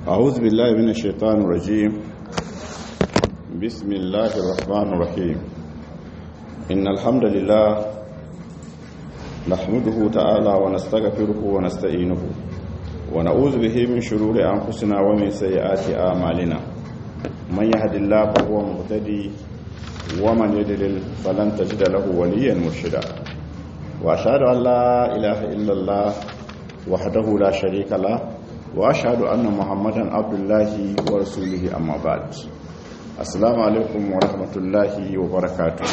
أعوذ بالله من الشيطان الرجيم بسم الله الرحمن الرحيم إن الحمد لله نحمده تعالى ونستغفره ونستعينه ونعوذ به من شرور أنفسنا ومن سيئات أعمالنا من يهد الله فهو مهتدي ومن يضلل فلن تجد له وليا مرشدا وأشهد أن لا إله إلا الله وحده لا شريك له واشهد ان محمدا عبد الله ورسوله اما بعد assalamu alaikum wa rahmatullahi wa barakatuh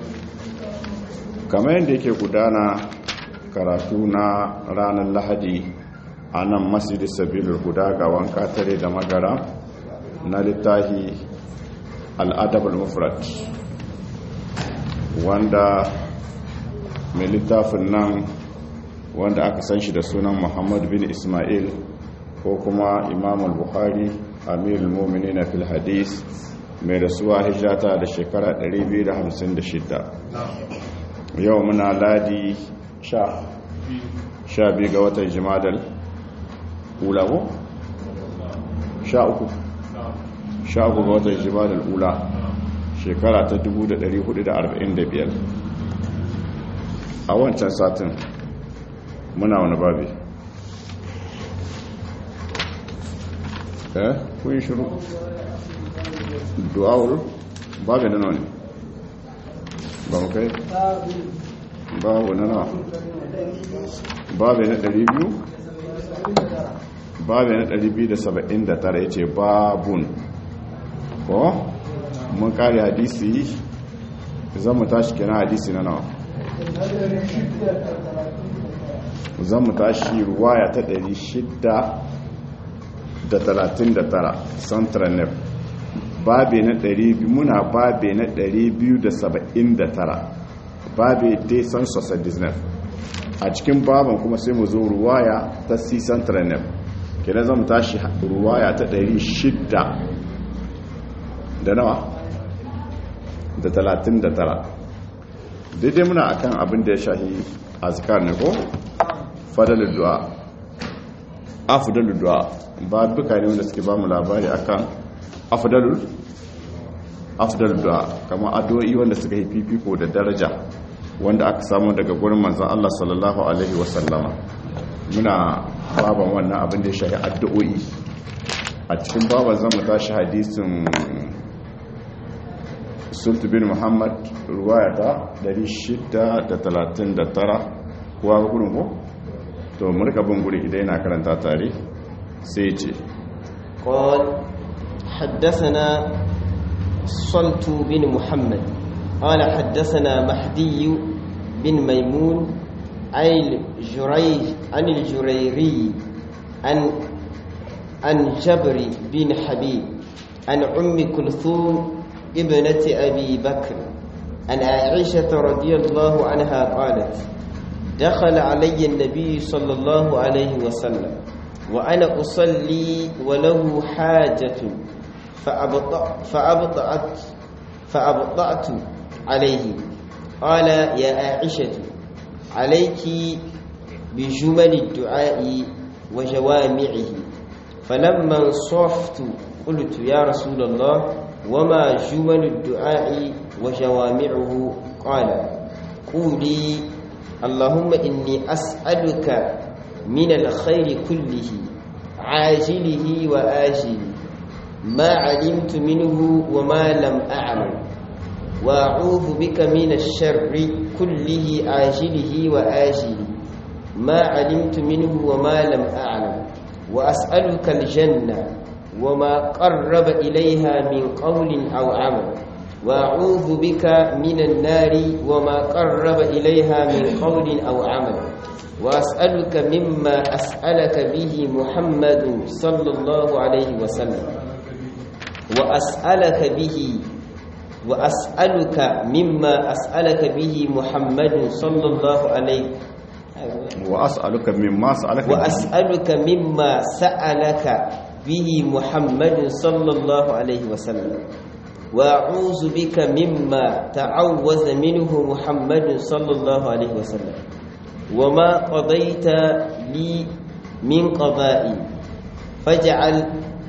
kamar yadda yake gudana karatu na ranar lahadi a nan masjidin sabilul guda ga wanka tare da magara na littahi al'adab al-mufrad wanda mai littafin nan wanda aka san shi da sunan muhammad bin ismail ko kuma imam al-bukhari amirul mu'minin fil hadis mai rasuwa hijrata da shekara 256 yau muna ladi sha sha biyu ga watan jimadal ula ko? sha uku sha uku ga watan jimadal ula shekara ta 1445 a wancan satin muna wani babi eh kun shiru du'awul babu na ne ba mu kai babu na nawa babu na 200 babu na 279 ya ce babun ko mun kare hadisi zan mu tashi kina hadisi na nawa zan mu tashi ruwaya ta 600 da talatin da tara central nef babe na ɗari muna babe na ɗari biyu da saba'in da tara babe dai san sosa disney a cikin baban kuma sai mu zo ruwaya ta si central nef kira zama tashi ruwaya ta ɗari shidda da nawa da talatin da tara daidai muna akan abin da ya shahi azkar ne ko fadalin du'a afdalul du'a ba duka ne wanda suke ba mu labari akan afdalul afdalul du'a kamar addu'o'i wanda suka yi fifiko da daraja wanda aka samu daga gurin manzon Allah sallallahu alaihi wasallama muna baban wannan abin da ya shafi addu'o'i a cikin baban zamu tashi hadisin sultu bin muhammad ruwaya ta 639 kuwa ga gudun ko to murka bin guri idan yana karanta tare sai ce قال حدثنا صلت بن محمد قال حدثنا مهدي بن ميمون عن الجريج عن الجريري عن عن جبر بن حبيب عن أم كلثوم ابنة أبي بكر عن عائشة رضي الله عنها قالت دخل علي النبي صلى الله عليه وسلم وأنا أصلي وله حاجة فأبطأ فأبطأت فأبطأت عليه قال يا عائشة عليك بجمل الدعاء وجوامعه فلما انصرفت قلت يا رسول الله وما جمل الدعاء وجوامعه قال قولي اللهم إني أسألك من الخير كله عاجله وآجله ما علمت منه وما لم أعلم وأعوذ بك من الشر كله عاجله وآجله ما علمت منه وما لم أعلم وأسألك الجنة وما قرب إليها من قول أو عمل وأعوذ بك من النار وما قرب إليها من قول أو عمل وأسألك مما أسألك به محمد صلى الله عليه وسلم وأسألك به وأسألك مما أسألك به محمد صلى الله عليه وأسألك مما سألك وأسألك مما سألك به محمد صلى الله عليه وسلم وأعوذ بك مما تعوذ منه محمد صلى الله عليه وسلم وما قضيت لي من قضاء فاجعل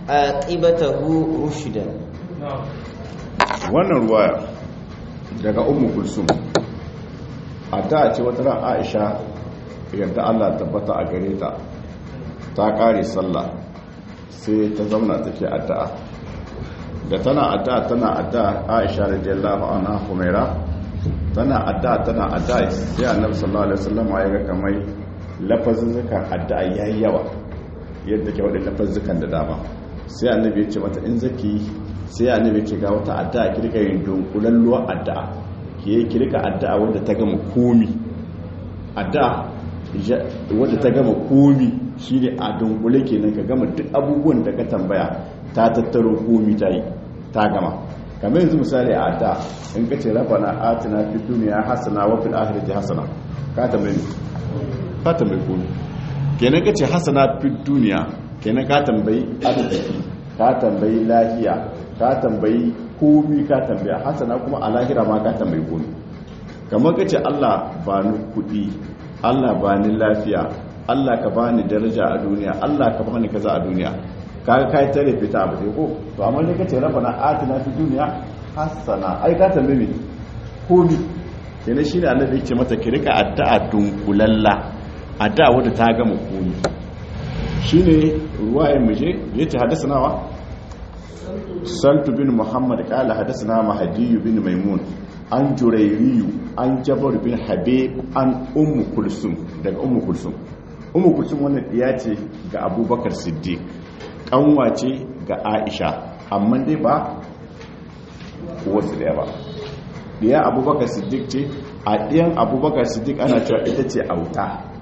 aqibatahu rushdan wannan ruwaya daga ummu kulsum a ta ce wata ran aisha yadda allah tabbata a gare ta ta kare sallah sai ta zauna take addu'a da tana addu'a tana addu'a aisha radiyallahu anha humaira tana addu'a tana addu'a sai annabi sallallahu alaihi wasallam ya ga kamar lafazin zakan addu'a yayi yawa yadda ke wadda lafazin da dama sai annabi ya ce mata in zaki sai annabi ce ga wata addu'a ki rika yin dunkulalluwa addu'a ki ki rika addu'a wanda ta gama komi addu'a wanda ta gama komi shine a dunkule kenan ka gama duk abubuwan da ka tambaya ta tattaro komi ta yi ta gama kamar yanzu misali a addu'a in ka ce rabbana atina fid dunya hasana wa fil akhirati hasana ka tambaye ka tambaye komi kenan ka ce hasana fid dunya kenan ka tambayi arziki ka tambayi lafiya ka tambayi komi ka tambaya hasana kuma a lahira ma ka tambayi komi kamar ka ce allah ba ni kudi allah ba ni lafiya allah ka ba ni daraja a duniya allah ka ba ni kaza a duniya kaga ka yi tare fita abu sai ko to amma ne ka ce rafa na atina fi duniya hasana ai ka tambayi komi kenan shi ne annabi ce mata ki rika addu'a dunkulalla addu'a wadda ta gama komi shine ruwayen muje yace hadasa nawa saltu bin muhammad kala hadasana mahadiyu bin maimun an jurairiyu an jabar bin habib an ummu kulsum daga ummu kulsum ummu kulsum wannan diya ce ga abubakar siddiq kanwa ce ga aisha amma dai ba wasu daya ba diya abubakar siddiq ce a diyan abubakar siddiq ana cewa ita ce auta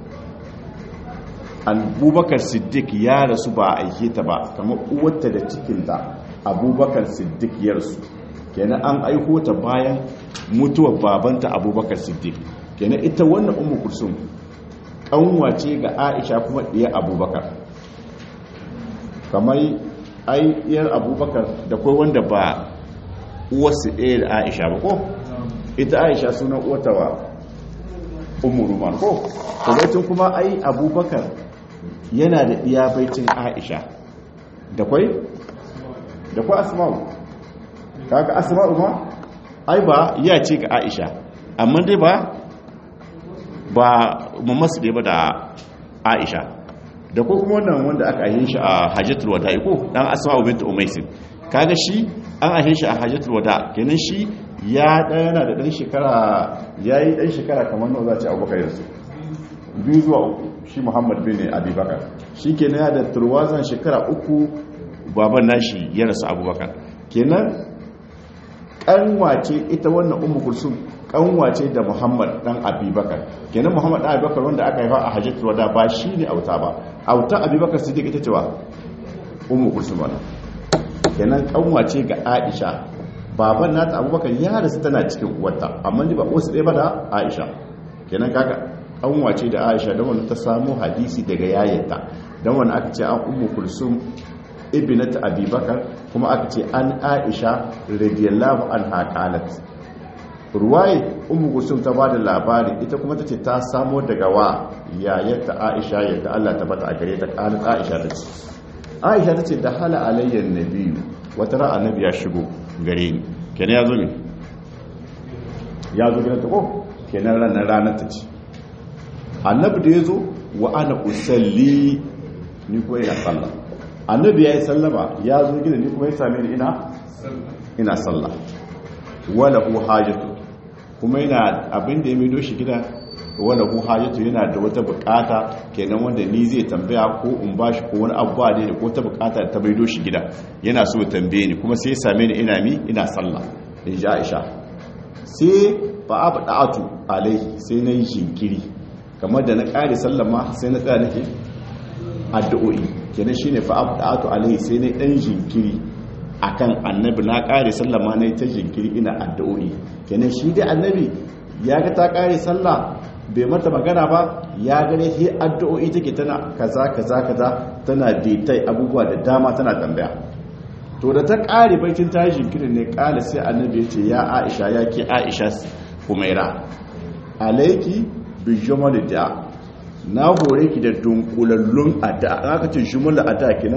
abubakar siddiq ya rasu ba a aike ta ba kamar uwarta da cikinta abubakar siddiq ya rasu kenan an aiko ta bayan mutuwar babanta abubakar siddiq kenan ita wannan umu kulsum kanwace ga aisha kuma ɗiyar abubakar kamar ayyar abubakar da kai wanda ba uwarsu ɗaya da aisha ba ko ita aisha sunan uwatawa umu ruman ko kuma ai abubakar yana da iya baitin aisha da kwai da kwai asma'u kaga asma'u ma ai ba ya ce ga aisha amma dai ba ba mamasu da ba da aisha da ko kuma wannan wanda aka ahin shi a hajjatul wada ko dan asma'u bint umaysin kaga shi an ahin shi a hajjatul wada kenan shi ya yana da dan shekara yayi dan shekara kamar nawa za ci abubakar yanzu biyu zuwa uku shi muhammad bin abubakar shi kenan ya da turwazan shekara uku baban nashi ya rasu abubakar kenan kanwace ita wannan umu kulsum kanwace da muhammad dan abubakar kenan muhammad dan abubakar wanda aka haifa a hajjatul wada ba shi ne auta ba auta abubakar siddiq ita cewa umu kulsum wannan kenan kanwace ga aisha baban nata abubakar ya rasu tana cikin uwarta amma ba wasu ɗaya ba da aisha kenan kaga an wace da aisha don wani ta samu hadisi daga yayanta don wani aka ce an umu kulsum ibinat abubakar kuma aka ce an aisha radiyallahu an haƙalat ruwaye umu kulsum ta ba da labari ita kuma ta ce ta samo daga wa yayanta aisha yadda allah ta bata a gare ta ƙalat aisha ta ce aisha ta ce da hala alayyar nabiyu wata ra'a nabi ya shigo gare ni kenan ya zo ne ya zo gidan ta ko kenan ranar ranar ta ce annabi da ya zo wa ana usalli ni kuma ina sallah annabi ya yi sallama ya zo gida ni kuma ya same ni ina ina sallah wala hu hajatu kuma yana abin da ya mai doshi gida wala hu hajatu yana da wata bukata kenan wanda ni zai tambaya ko in bashi ko wani abuwa da ko ta bukata ta mai doshi gida yana so ya tambaye ni kuma sai ya same ni ina mi ina sallah in ji Aisha sai fa abda'atu alaihi sai na yi jinkiri kamar da na ƙari sallama sai na tsaya nake addu'o'i kenan shine fa abda'atu alaihi sai na dan jinkiri akan annabi na ƙari sallama na ta jinkiri ina addu'o'i kenan shi dai annabi ya ga ta ƙari sallah bai mata magana ba ya gane sai addu'o'i take tana kaza kaza kaza tana daitai abubuwa da dama tana tambaya to da ta ƙari baitin ta jinkirin ne ƙala sai annabi ya ce ya aisha ya ke aisha kumaira alaiki bijimal da na hore ki da dunkulallun addu'a aka ce jumla addu'a kenan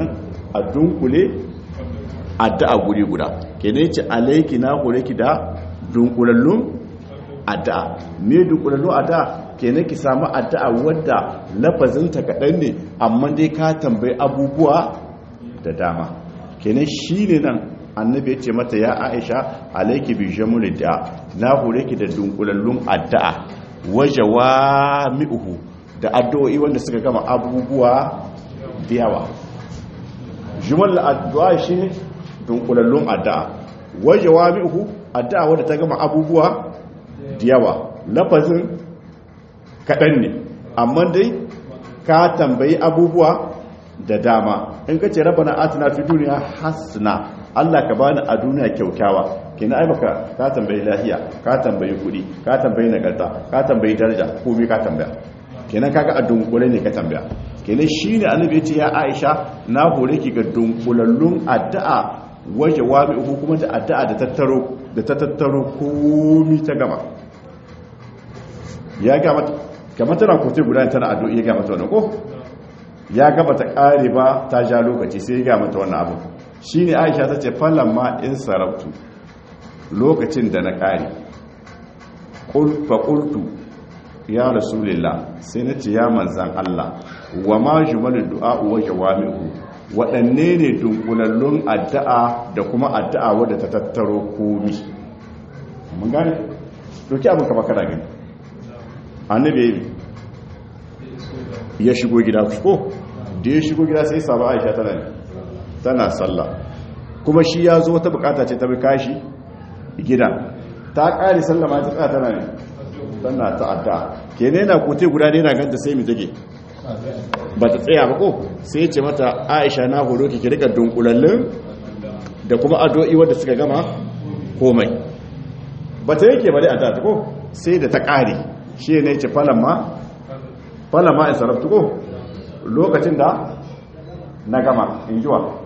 a dunkule addu'a guri guda kenan yace alayki na hore ki da dunkulallun addu'a me dunkulallun addu'a kenan ki samu addu'a wadda lafazinta kaɗan ne amma dai ka tambayi abubuwa da dama kenan shine nan annabi ya ce mata ya aisha alaiki bi jamuli da na hore ki da dunkulallun addu'a wajawa mi'uhu da addu'o'i wanda suka gama abubuwa da yawa jumal addu'a shine dunkulallun addu'a wajawa mi'uhu addu'a wanda ta gama abubuwa da yawa lafazin kaɗan ne amma dai ka tambayi abubuwa da dama in ka ce rabana atina fi duniya hasna Allah ka bani a duniya kyaukyawa kina ai baka ka tambayi lahiya ka tambayi kudi ka tambayi nagarta ka tambayi daraja komai ka tambaya kenan kaga a dunkule ne ka tambaya kenan shine annabi ya ce ya Aisha na hore ki ga dunkulallun addu'a waje wabi uku kuma da addu'a da tattaro da ta tattaro komai ta gama ya ga mata kamar tana kote guda tana addu'a ya ga mata wannan ko ya gaba ta kare ba ta ja lokaci sai ya ga mata wannan abu shi ne aisha ta ce ma in sarabtu lokacin da na ƙari faƙultu ya rasulillah sai na ce ya manzan Allah wa ma jumalin du'a wa jawami'u waɗanne ne dunkulallun addu'a da kuma addu'a wadda ta tattaro komi mun gane doki abin kama kana gani annabi ya shigo gida ko da ya shigo gida sai samu aisha tana ne tana sallah kuma shi ya zo wata bukata ce ta bi kashi gida ta kare sallama ta tsaya tana ne tana ta'adda ke ne na kote guda ne na ganta sai mu take ba ta tsaya ba ko sai ce mata aisha na horo ki ki rika dunkulallin da kuma addu'o'i wanda suka gama komai ba ta yake ba dai addu'a ta ko sai da ta kare shi ne ce falamma falamma in sarabtu ko lokacin da na gama in jiwa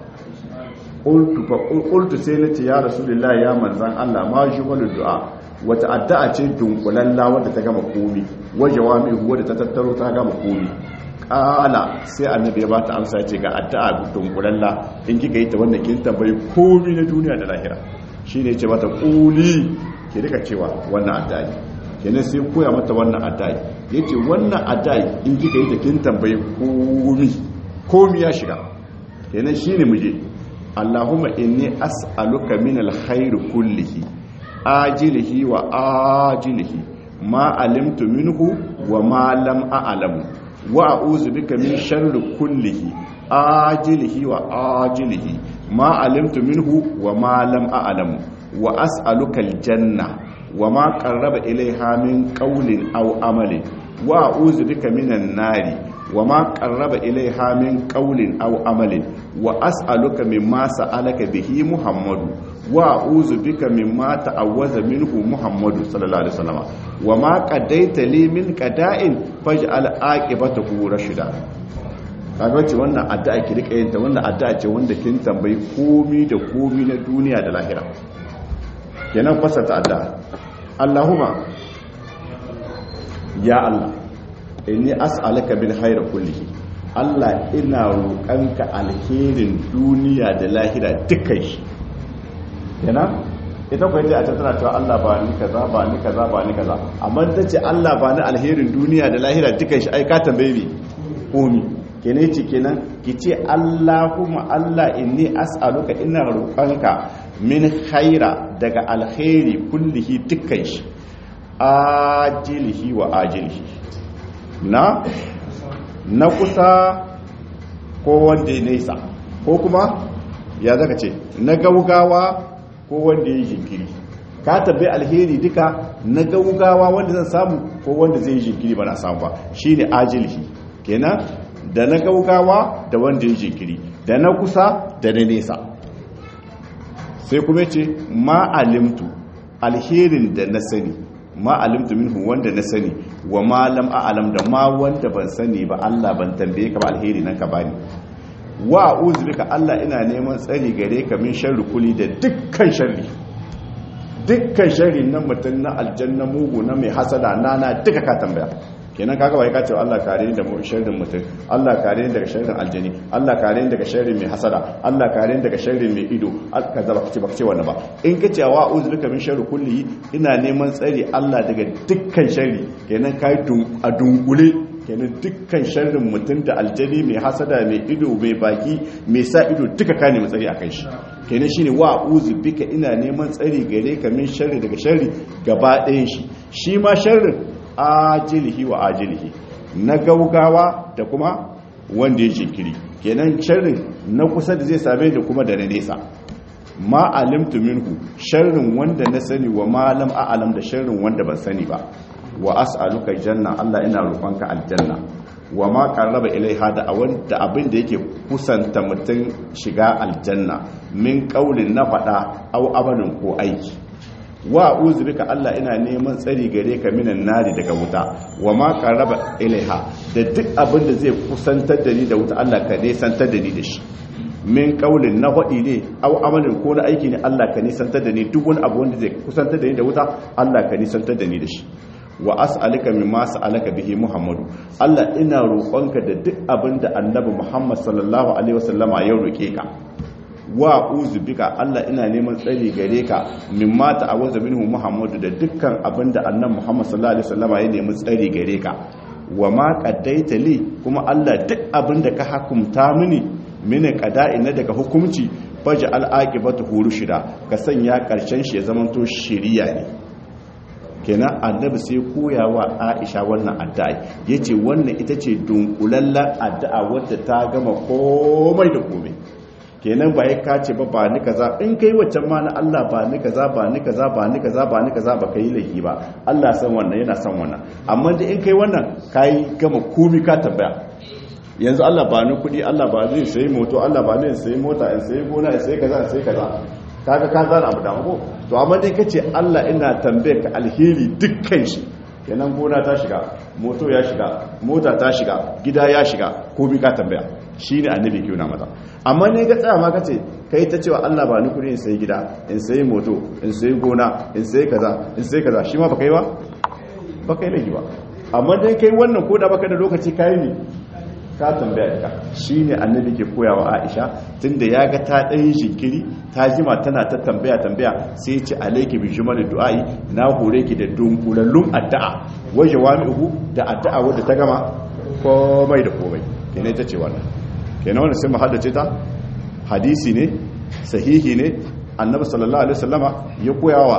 ƙultu sai na ce ya rasulullah ya manzan Allah ma shi wani du'a wata addu'a ce dunkulalla wadda ta gama komi wajewa mai wadda ta tattaro ta gama komi ƙala sai annabi ya ba ta amsa ce ga addu'a dunkulalla in kika yi ta wanda kin tambayi komi na duniya da lahira shi ne ce mata ƙuli ki rika cewa wannan addu'a ne kenan sai koya mata wannan addu'a yace wannan addu'a in kika yi ta kin tambayi komi komi ya shiga kenan shine muje Allahumma inni as'aluka min alkhair kullihi ajilihi wa ajilihi ma alimtu minhu wa ma lam a'lamu wa a'udhu bika min sharri kullihi ajilihi wa ajilihi ma alimtu minhu wa ma lam a'lamu wa as'aluka aljanna wa ma qarraba ilayha min qawlin aw amalin wa a'udhu bika minan nari wa ma qarraba ilayha min qawlin aw amalin wa as'aluka mimma sa'alaka bihi muhammadu wa a'udhu bika mimma ta'awwaza minhu muhammadu sallallahu alaihi wasallam wa ma qadaita li min qada'in faj'al aqibatahu rashida kaga ce wannan addu'a ki rika yin ta wannan addu'a ce wanda kin tambayi komi da komi na duniya da lahira kenan fasata addu'a Allahumma ya Allah inni as'aluka bil khairi kullihi Allah ina roƙanka alherin duniya da lahira dukkan shi yana ita kuwa ce a tattara cewa Allah ba ni kaza ba ni kaza ba ni kaza amma ta ce Allah ba ni alherin duniya da lahira dukkan shi ai ka tambaye ni komi kenan ce kenan ki ce Allahumma Allah inni as'aluka ina roƙanka min khaira daga alheri kullihi dukkan shi ajilihi wa ajilihi na na kusa ko wanda ya nesa ko kuma ya zaka ce na gaugawa ko wanda ya jinkiri ka tabbai alheri duka na gaugawa wanda zan samu ko wanda zai yi jinkiri ba na samu ba shine ajilihi kenan da na gaugawa da wanda ya jinkiri da na kusa da na nesa sai kuma ce ma alimtu alherin da na sani ma alimtu minhu wanda na sani wa ma lam a'lam da ma wanda ban sani ba Allah ban tambaye ka ba alheri nan ka bani wa a'udhu bika Allah ina neman tsari gare ka min sharri kuli da dukkan sharri dukkan sharri na mutum na aljanna mugu na mai hasada nana duka ka tambaya kenan kaga bai kace Allah kare ni da mu sharrin mutum Allah kare ni daga sharrin aljani Allah kare ni daga sharrin mai hasada Allah kare ni daga sharrin mai ido kaza baka ce baka ce wannan ba in kace wa a'udhu bika min sharri kulli ina neman tsari Allah daga dukkan sharri kenan kai a dunkule kenan dukkan sharrin mutum da aljani mai hasada mai ido mai baki mai sa ido duka ka nemi tsari akan shi kenan shine wa a'udhu bika ina neman tsari gare ka min sharri daga sharri gaba ɗayan shi shi ma sharrin ajilihi wa ajilihi na gaugawa da kuma wanda ya jinkiri kenan sharrin na kusa da zai same da kuma da na nesa ma alimtu minhu sharrin wanda na sani wa malam a'alam da sharrin wanda ban sani ba wa as'aluka janna Allah ina roƙonka aljanna wa ma qarraba ilaiha da wanda abin da yake kusanta mutum shiga aljanna min qaulin na fada au amalin ko aiki wa uzu bika Allah ina neman tsari gare ka minan nari daga wuta wa ma qaraba ilaiha da duk abin da zai kusantar da ni da wuta Allah ka nisantar da ni da shi min kaulin na hadi ne au amalin ko na aiki ne Allah ka nisantar da ni duk wani abu wanda zai kusantar da ni da wuta Allah ka nisantar da ni da shi wa as'alika mimma sa'alaka bihi Muhammadu Allah ina roƙonka da duk abin da Annabi Muhammad sallallahu alaihi wasallama ya roke ka wa uzu bika Allah ina neman tsari gare ka mimma ta'awaza minhu Muhammadu da dukkan abinda annabi Muhammad sallallahu alaihi wasallama ya nemi tsari gare ka wa ma qaddaita li kuma Allah duk abinda ka hukumta mini mini qada'i na daga hukunci faja al-aqibatu hurushida ka sanya karshen shi ya zamanto shiriya ne kenan annabi sai koyawa Aisha wannan addu'a yace wannan ita ce dunkulallen addu'a wadda ta gama komai da komai kenan ba ya kace ba ba ni kaza in kai waccan ma na Allah ba ni kaza ba ni kaza ba ni kaza ba ni kaza ba kai laifi ba Allah san wannan yana san wannan amma da in kai wannan kai gama komi ka tabbaya yanzu Allah ba ni kudi Allah ba zai sayi moto Allah ba ni sayi mota in sayi gona in sayi kaza in sayi kaza kaga ka zana abu da ko to amma dai kace Allah ina tambaye ka alheri dukkan shi kenan gona ta shiga moto ya shiga mota ta shiga gida ya shiga komi ka tambaya shi ne annabi ke na mata amma ne ga tsaya ma ka ce kai ta cewa Allah ba ni kudi in sayi gida in sayi moto in sayi gona in sayi kaza in sayi kaza shi ma ba kai ba ba kai laifi ba amma dai kai wannan koda baka da lokaci kai ne ka tambaya ka shi ne annabi ke koyawa Aisha tunda ya ga ta ɗan shinkiri ta jima tana ta tambaya tambaya sai ce alaiki bi jumal du'ai na hore ki da dunkulallun addu'a wa jawami'u da addu'a wadda ta gama komai da komai kenan ta ce wannan kenan wannan sai mu haddace ta hadisi ne sahihi ne annabi sallallahu alaihi wasallama ya koyawa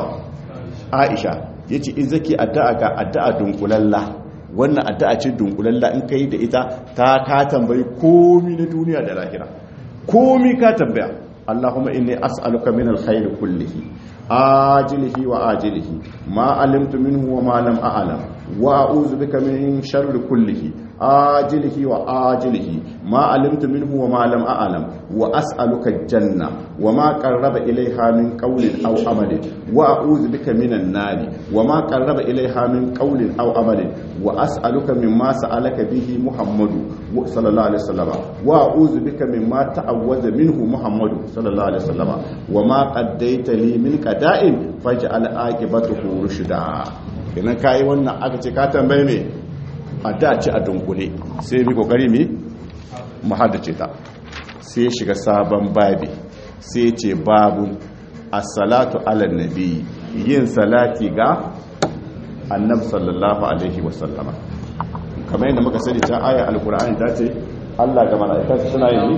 Aisha yace in zaki addu'a ga addu'a dunkulalla wannan addu'a ce dunkulalla in kai da ita ta ka tambayi komi na duniya da lahira komi ka tambaya Allahumma inni as'aluka min alkhair kullihi ajilihi wa ajilihi ma alimtu minhu wa ma lam a'lam wa a'udhu bika min sharri kullihi ajilihi wa ajilihi ma alimtu minhu wa ma lam a'lam wa as'aluka janna wa ma qarraba ilayha min qawlin aw amalin wa a'udhu bika minan nari wa ma qarraba ilayha min qawlin aw amalin wa as'aluka mimma sa'alaka bihi muhammadu sallallahu alaihi wasallam wa a'udhu bika mimma ta'awwaza minhu muhammadu sallallahu alaihi wasallam wa ma qaddaita li min qada'in faj'al aqibatahu rushda kenan kai wannan aka ce ka tambaye me adda ce a dunkule sai mi kokari mi mu haddace ta sai shiga sabon babi sai ce babu as-salatu ala nabi yin salati ga annabi sallallahu alaihi wasallama kamar yadda muka sani ta aya alkur'ani ta ce Allah ga mala'ikatu suna yin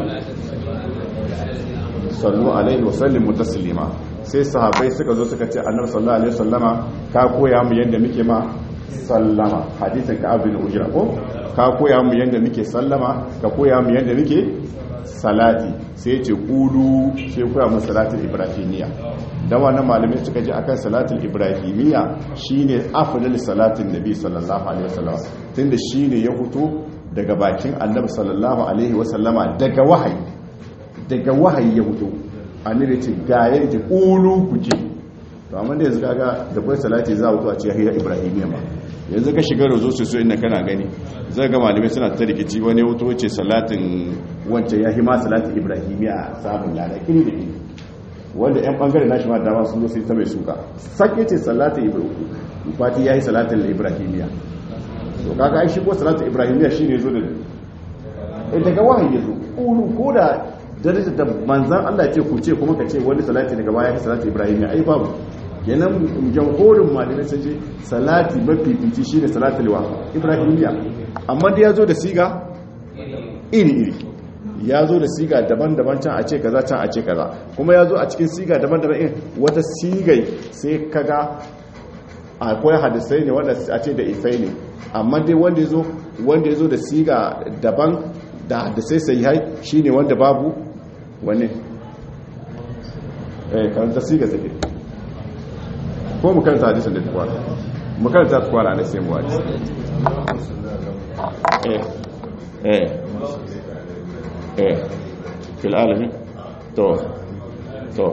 sallu alaihi wasallimu taslima sai sahabbai suka zo suka ce annabi sallallahu alaihi wasallama ka koya mu yadda muke ma sallama hadisin ka abin ujra ko ka koya mu yadda muke sallama ka koya mu yadda muke salati sai ce kulu sai koya mu salatul ibrahimiyya da wannan malamai suka ji akan salatul ibrahimiyya shine afdal salatin nabi sallallahu alaihi wasallam tunda shine ya fito daga bakin annabi sallallahu alaihi wasallama daga wahayi daga wahayi ya fito annabi ce ga yadda kulu ku je to amma da yanzu kaga da kai salati za a a ce ya ibrahimiyya ma yanzu ka shiga rozo su so inda kana gani zai ga malamai suna ta rikici wani wuto ce salatin wancan ya hima salatin ibrahimiyya samun lada kiri da kiri wanda yan bangare nashi ma dama sun zo sai ta mai suka sake ce salatin ibrahimiyya fati ya yi salatin ibrahimiyya to kaga ai shi ko salatu ibrahimiyya shine zo da in daga wahayi yazo ulu ko da daraja da manzan Allah ce ku ce kuma ka ce wani salati daga baya salatu ibrahimiyya ai babu kenan jamhurin malamai sun ce salati mafifici shine salatu liwa ibrahimiyya amma da yazo da siga iri iri ya zo da siga daban-daban can a ce kaza can a ce kaza kuma ya zo a cikin siga daban-daban in wata sigai sai kaga akwai hadisai ne wanda a ce da isai ne amma dai wanda ya zo wanda ya zo da siga daban da hadisai sai hai shine wanda babu wani eh karanta siga sai ko mu karanta hadisin da tukwara mu karanta tukwara ne sai mu hadisi eh eh eh fil alamin to to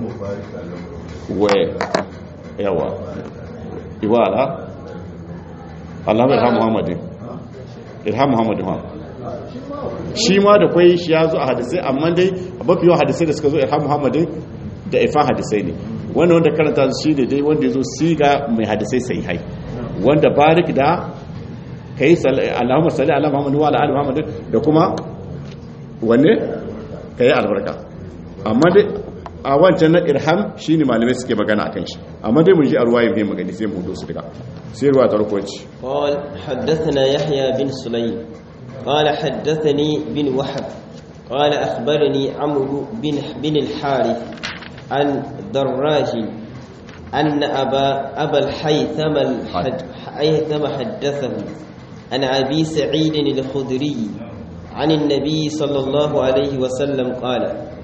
we yawa iwala Allah mai irham Muhammadin irham Muhammadin ha shi ma da kwai shi ya zo a hadisai amma dai a mafi yawan hadisai da suka zo irham Muhammadin da ifan hadisai ne wanda wanda karanta shi ne dai wanda ya zo siga mai hadisai sai hai wanda barik da kai Allahumma salli ala Muhammad wa ala ali Muhammad da kuma wanne kai albarka amma dai a wancan na irham shine malamai suke magana akan shi amma dai mun ji a ruwaye bai magani sai mu hudo su daga sai ruwa ta rukunci قال حدثنا يحيى بن سليم قال حدثني بن وهب قال أخبرني عمرو بن بن الحارث عن دراج أن أبا أبا الحيثم الحيثم حدثه عن أبي سعيد الخدري عن النبي صلى الله عليه وسلم قال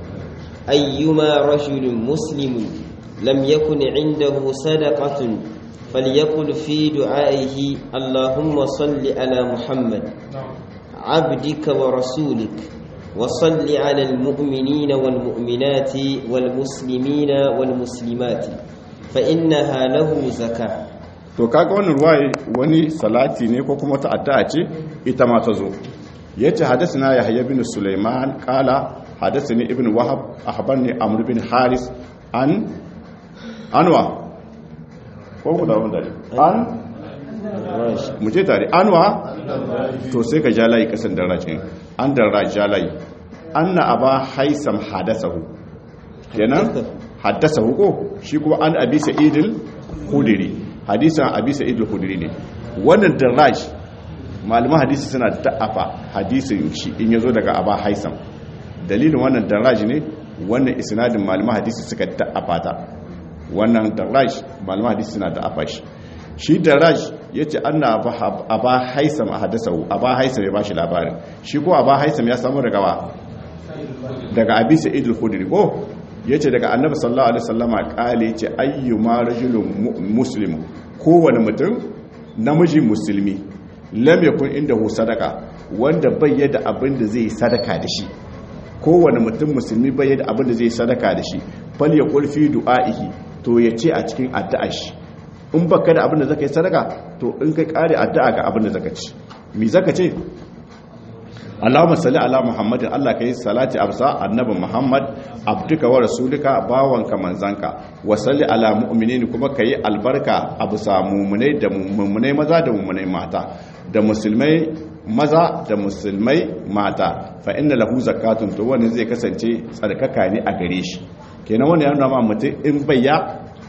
أيما رجل مسلم لم يكن عنده صدقة فليقل في دعائه اللهم صل على محمد عبدك ورسولك وصل على المؤمنين والمؤمنات والمسلمين والمسلمات فإنها له زكاة to kaga wannan ruwaye wani salati ne ko kuma ta addu'a ce ita ma ta zo yace hadathana yahya bin sulaiman qala hadathani ibn wahab akhbarni amr bin haris an anwa ko ku da wanda an mu ce tare anwa to sai ka jalayi kasan darajin an darra jalayi anna aba haisam hadasahu kenan haddasahu ko shi kuma an abi sa'idil khudri hadisan abi sa'idil khudri ne wannan daraj malaman hadisi suna da'afa hadisin shi in yazo daga aba haisam dalilin wannan daraj ne wannan isnadin malaman hadisi suka da'afa ta wannan daraj malaman hadisi suna da'afa shi shi daraj yace anna aba haisam hadasahu aba haisam ya bashi labarin shi ko aba haisam ya samu daga wa daga abi sa'id al-khudri ko yace daga annabi sallallahu alaihi wasallama kale yace ayyuma rajulun muslim kowane mutum namiji musulmi lam yakun indahu sadaka wanda bai yada abin da zai sadaka da shi kowane mutum musulmi bai yada abin da zai sadaka da shi fal yaqul fi du'aihi to yace a cikin addu'ar shi in baka da abin da zaka yi sadaka to in kai kare addu'a ga abin da zaka ci me zaka ce Allahumma salli ala Muhammadin Allah kai salati absa annabi Muhammad abduka wa rasulika bawanka manzanka wa salli ala mu'minin kuma kai albarka absa mu'minai da mu'minai maza da mu'minai mata da musulmai maza da musulmai mata fa inna lahu zakatun to wani zai kasance tsarkaka ne a gare shi kenan wannan yana ma mutum in bayya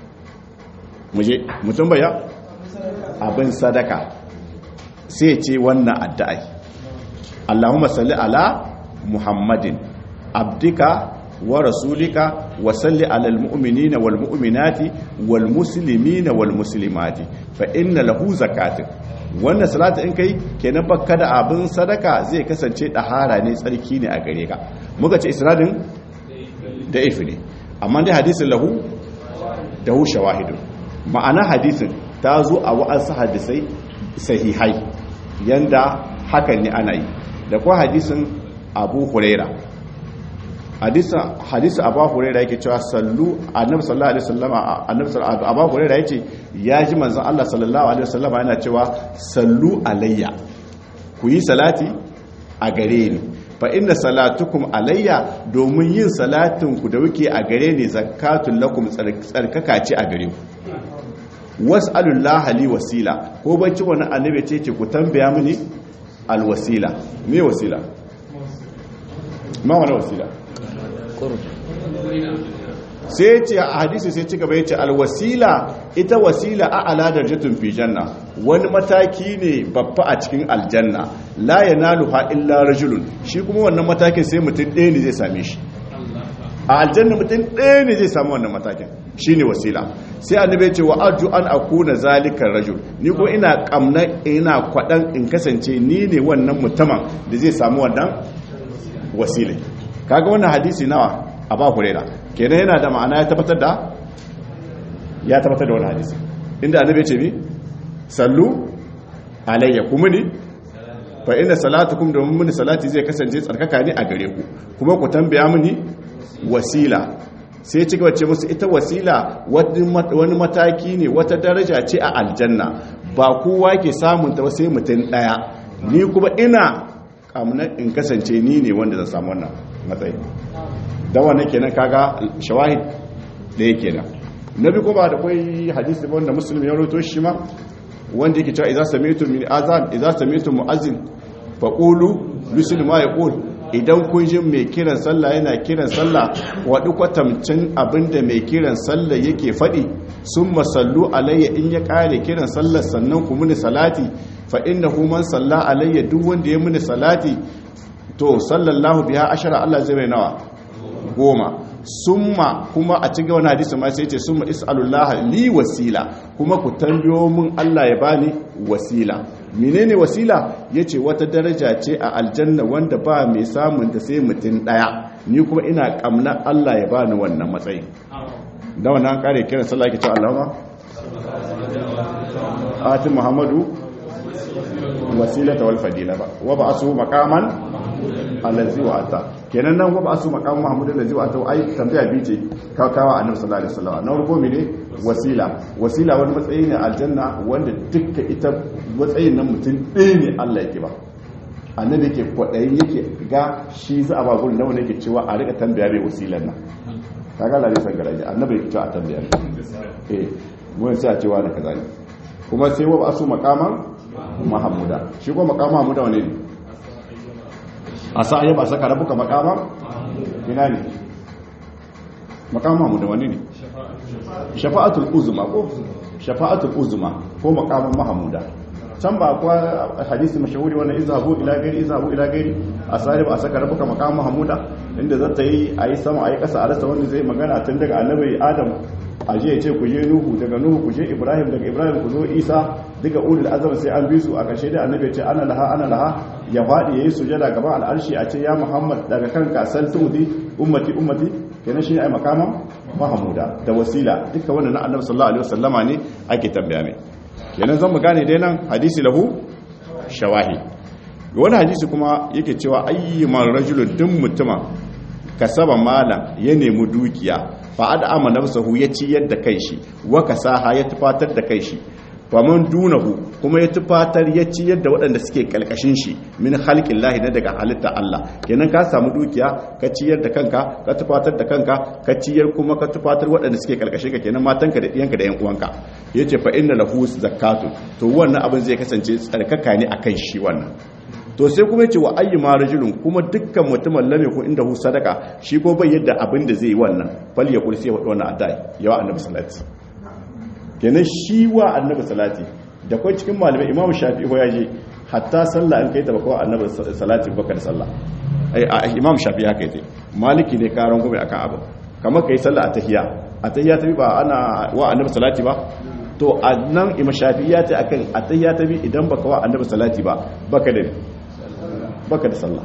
muje mutum bayya abin sadaka sai ce wannan addu'ai Allahumma salli ala Muhammadin abdika wa rasulika wa salli ala almu'minina wal mu'minati wal muslimina wal muslimati fa inna lahu zakatin wannan salatu in kai kenan bakka da abin sadaka zai kasance dahara ne tsarki ne a gare ka muka ce isnadin da ifi ne amma dai hadisin lahu da hu shawahidun ma'ana hadisin ta zo a wa'ansu hadisai sahihai yanda hakan ne ana yi da kuwa hadisin abu huraira hadisin abu huraira yake cewa sallu annabi sallallahu alaihi wasallama annabi sallallahu abu huraira yace ya ji manzon Allah sallallahu alaihi wasallama yana cewa sallu alayya ku yi salati a gare ni fa inna salatukum alayya domin yin salatin ku da wuke a gare ni zakatul lakum tsarkaka ce a gare ku was'alullah li wasila ko bacci wani annabi ce ce ku tambaya mini alwasila me wasila ma wani wasila sai ce a hadisi sai ci gaba ya ce alwasila ita wasila a aladar jatun fi janna wani mataki ne babba a cikin aljanna la yanaluha illa rajulun shi kuma wannan matakin sai mutum ɗaya ne zai same shi a aljanna mutum ɗaya ne zai samu wannan matakin shine wasila sai annabi ya ce wa arju an akuna zalikar rajul ni ko ina kamna ina kwadan in kasance ni ne wannan mutumin da zai samu wannan wasila kaga wannan hadisi nawa a ba hurera kenan yana da ma'ana ya tabbatar da ya tabbatar da wani hadisi inda annabi ya ce mi sallu alayya kuma ni fa inna salatukum da mun salati zai kasance tsarkaka ne a gare ku kuma ku tambaya mini wasila sai ci gaba ce musu ita wasila wani mataki ne wata daraja ce a aljanna ba kowa ke samun ta sai mutum daya ni kuma ina kamuna in kasance ni ne wanda zan samu wannan matsayi da wannan kenan kaga shawahid da yake nan nabi ko ba da kai hadisi wanda muslim ya rawaito shi ma wanda yake cewa idza sami'tum min azan idza sami'tum mu'azzin faqulu mislu ma yaqul idan kun ji mai kiran sallah yana kiran sallah waɗi kwatamcin abinda mai kiran sallah yake faɗi sun masallu alayya in ya ƙare kiran sallah sannan ku muni salati fa inna man salla alayya duk wanda ya muni salati to sallallahu biya ashara Allah zai mai nawa goma summa kuma a cikin wani hadisi ma sai ce summa is'alullaha li wasila kuma ku tambayo mun Allah ya bani wasila menene wasila yace wata daraja ce a aljanna wanda ba mai samun ta sai mutum daya ni kuma ina kamna Allah ya bani wannan matsayi da wannan kare kiran sallah yake cewa Allahumma ati Muhammadu wasilata wal fadila ba wa ba'su maqaman allazi wa ata kenan nan wa ba'su maqaman Muhammadu allazi wa ata ai tambaya bi ce kakawa annabi sallallahu alaihi wasallam na farko mene wasila wasila wani matsayi ne aljanna wanda dukkan ita matsayin nan mutum ɗaya ne Allah yake ba annabi yake kwaɗayin yake ga shi za a ba gurin nawa yake cewa a rika tambaya mai wasilan nan kaga lalai san garaje annabi yake cewa a tambaya eh mun sai a cewa na kaza ne kuma sai wa asu maqaman mahamuda shi ko maqaman mahamuda wane ne a sa ayyaba saka rabuka maqaman ina ne maqaman mahamuda wane ne shafa'atul uzma ko shafa'atul uzma ko maqaman mahamuda can ba kuwa hadisi mashahuri wannan izhabu ila gairi izhabu ila gairi asari ba a saka rabuka maqaman mahamuda inda za ta yi a yi sama a yi kasa a rasa wanda zai magana tun daga annabi adam a je ya ce ku je nuhu daga nuhu ku je ibrahim daga ibrahim ku zo isa duka ulul azam sai an bi su a ƙarshe da annabi ya ce ana laha ana laha ya faɗi yayi sujada gaban al'arshi a ce ya muhammad daga kanka sal tudi ummati ummati kenan shine ai makaman mahamuda da wasila duka wannan na annabi sallallahu alaihi wasallama ne ake tambaya mai kenan zan mu gane dai nan hadisi lahu shawahi wani hadisi kuma yake cewa ayyuman rajulun duk mutuma kasaba malam ya nemi dukiya fa ad'ama nafsahu ya ciyar da kai shi wa kasaha ya tufatar da kai shi faman dunahu kuma ya tufatar ya ciyar da waɗanda suke kalkashin shi min halƙin lahi na daga halitta Allah kenan ka samu dukiya ka ciyar da kanka ka tufatar da kanka ka ciyar kuma ka tufatar waɗanda suke kalkashin ka kenan matanka da ɗiyanka da ƴan uwanka yace fa inna lahu zakatu to wannan abin zai kasance tsarkaka ne akan shi wannan to sai kuma yace wa ayyuma rajulun kuma dukkan mutumin lam yakun inda hu sadaka shi ko bai yadda abin da zai yi wannan fal yakul sai wa wannan adai yawa annabi sallallahu kenan shi wa annabi salati da kai cikin malamai imamu shafi'i ya je hatta sallah an kai ta bakawa annabi salati baka da sallah ai imam shafi'i haka yace maliki ne karan gobe akan abu kamar kai sallah a tahiyya a tahiyya ta bi ba ana wa annabi salati ba to a nan imam shafi'i ya ce akan a tahiyya ta bi idan baka wa annabi salati ba baka da baka da sallah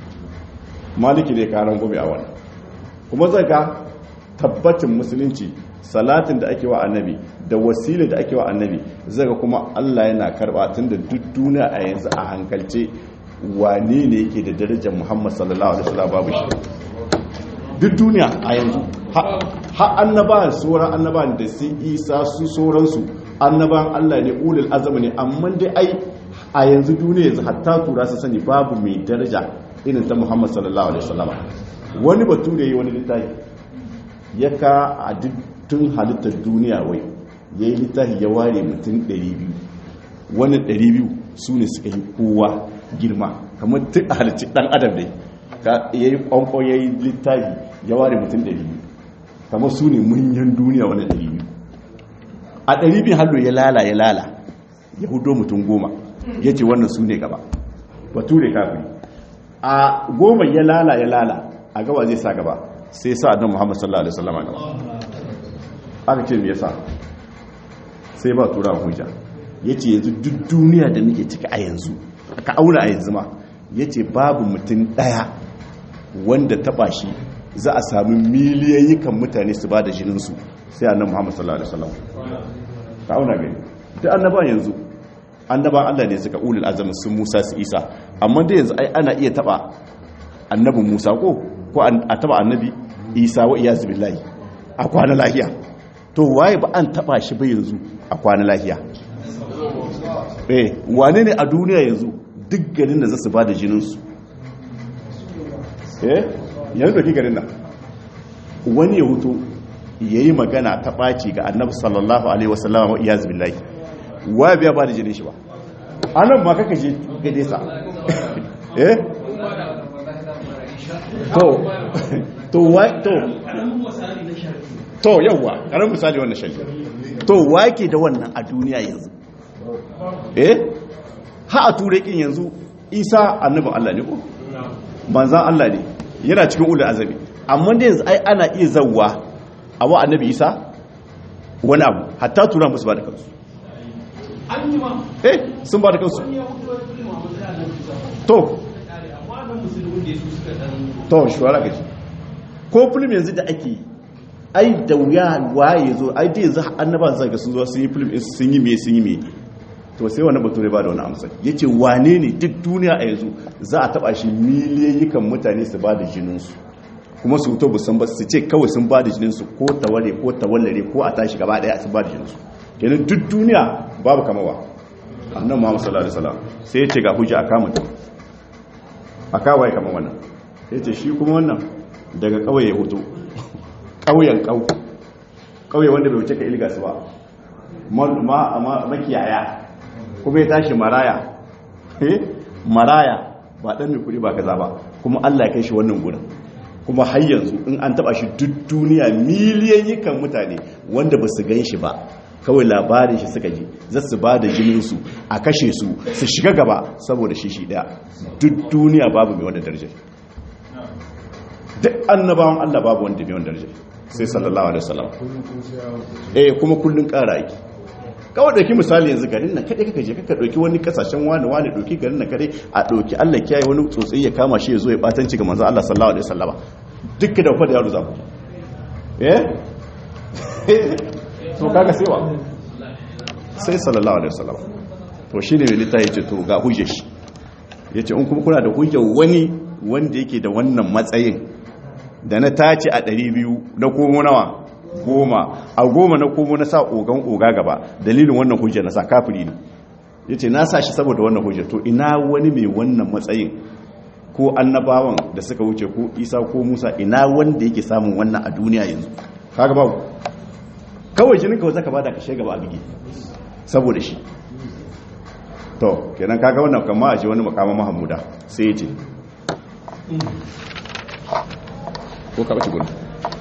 maliki ne karan gobe a wannan kuma zaka tabbacin musulunci salatin da ake wa annabi da wasila da ake wa annabi zaga kuma Allah yana karba tun da duk duniya a yanzu a hankalce wane ne yake da darajar Muhammad sallallahu alaihi wasallam babu shi duk duniya a yanzu har annabawan sauran annabawan da su isa su sauransu annabawan Allah ne ulul azami ne amma dai ai a yanzu duniya yanzu hatta tura su sani babu mai daraja irin ta Muhammad sallallahu alaihi wasallam wani batu da yi wani littafi ya ka a tun halittar duniya wai ya yi littafi ya ware mutum 200 wannan 200 su ne suka yi kowa girma kamar duk a halicci dan adam dai ya yi kwankwan ya yi littafi ya ware mutum 200 kamar su ne manyan duniya wannan 200 a 200 hallo ya lala ya lala ya hudo mutum goma ya ce wannan su ne gaba bature kafin a goma ya lala ya lala a gaba zai sa gaba sai sa annabi Muhammad sallallahu alaihi wasallam gaba aka ce me yasa sai ba tura hujja yace yanzu duk duniya da muke ciki a yanzu aka auna a yanzu ma yace babu mutum daya wanda taba shi za a sami miliyoyi kan mutane su ba da jinin su sai annabi Muhammad sallallahu alaihi wasallam ka auna gani duk annaban yanzu annaban Allah ne suka ulul azmi sun Musa su Isa amma da yanzu ai ana iya taba annabin Musa ko ko a taba annabi Isa wa iyaz billahi a kwana lahiya to waye ba an taba shi ba yanzu a kwana lahiya eh wane ne a duniya yanzu duk garin da zasu bada jinin su eh yanzu da garin nan wani ya huto yayi magana ta baci ga annabi sallallahu alaihi wasallam wa iyaz billahi wa biya ba da jinin shi ba anan ma kaka je gade sa eh to to wa to to yawa karan misali wannan shari to wake da wannan a duniya yanzu eh ha a ture kin yanzu isa annabin Allah ne ko manzan Allah ne yana cikin ulul azami amma da yanzu ai ana iya zawwa a wa annabi isa wani abu hatta tura musu ba da kansu eh sun ba da kansu to to shawara gaji ko film yanzu da ake ai da wuya waye zo ai da yanzu annaban zaka sun zo sun yi film sun yi me sun yi me to sai wani bature ba da wani amsa yace wane ne duk duniya a yanzu za a taba shi miliyoyikan mutane su ba da jinin su kuma su to busan ba su ce kawai sun ba da jinin su ko tawale ko tawallare ko a tashi gaba daya su ba da jinin su kenan duk duniya babu kamawa annabi Muhammad sallallahu alaihi wasallam sai ya ce ga hujja aka mutum aka waye kamar wannan sai ce shi kuma wannan daga kauye ya hoto kauyen kau kauye wanda bai wuce ka ilga su ba ma makiyaya kuma ya tashi maraya maraya ba dan mai kudi ba kaza ba kuma Allah ya kai shi wannan gurin kuma har yanzu in an taba shi duk duniya miliyan mutane wanda ba su gan shi ba kawai labarin shi suka ji za su ba da jininsu a kashe su su shiga gaba saboda shi shi daya duk duniya babu mai wanda darajar duk annabawan Allah babu wanda mai wanda darajar sai sallallahu alaihi wasallam eh kuma kullun ƙara yake kawai dauki misali yanzu garin nan kadai kaka je kaka dauki wani kasashen wani wani dauki garin nan kadai a dauki Allah kiyaye wani tsotsi ya kama shi ya zo ya batanci ga manzo Allah sallallahu alaihi wasallama duk da fa da yaro za ku eh to kaga sai wa sai sallallahu alaihi wasallam to shine mai littafi yace to ga hujjar shi yace in kuma kuna da hujjar wani wanda yake da wannan matsayin da na tace a 200 na komo nawa goma a goma na komo na sa ogan oga gaba dalilin wannan hujjar na sa kafiri ne yace na sa shi saboda wannan hujjar to ina wani mai wannan matsayin ko annabawan da suka wuce ko isa ko musa ina wanda yake samun wannan a duniya yanzu kaga babu kawai jinin kawai zaka bada kashe gaba a bige saboda shi to kenan kaga wannan kama a ji wani makama mahamuda sai ya ce ko ka bace gudu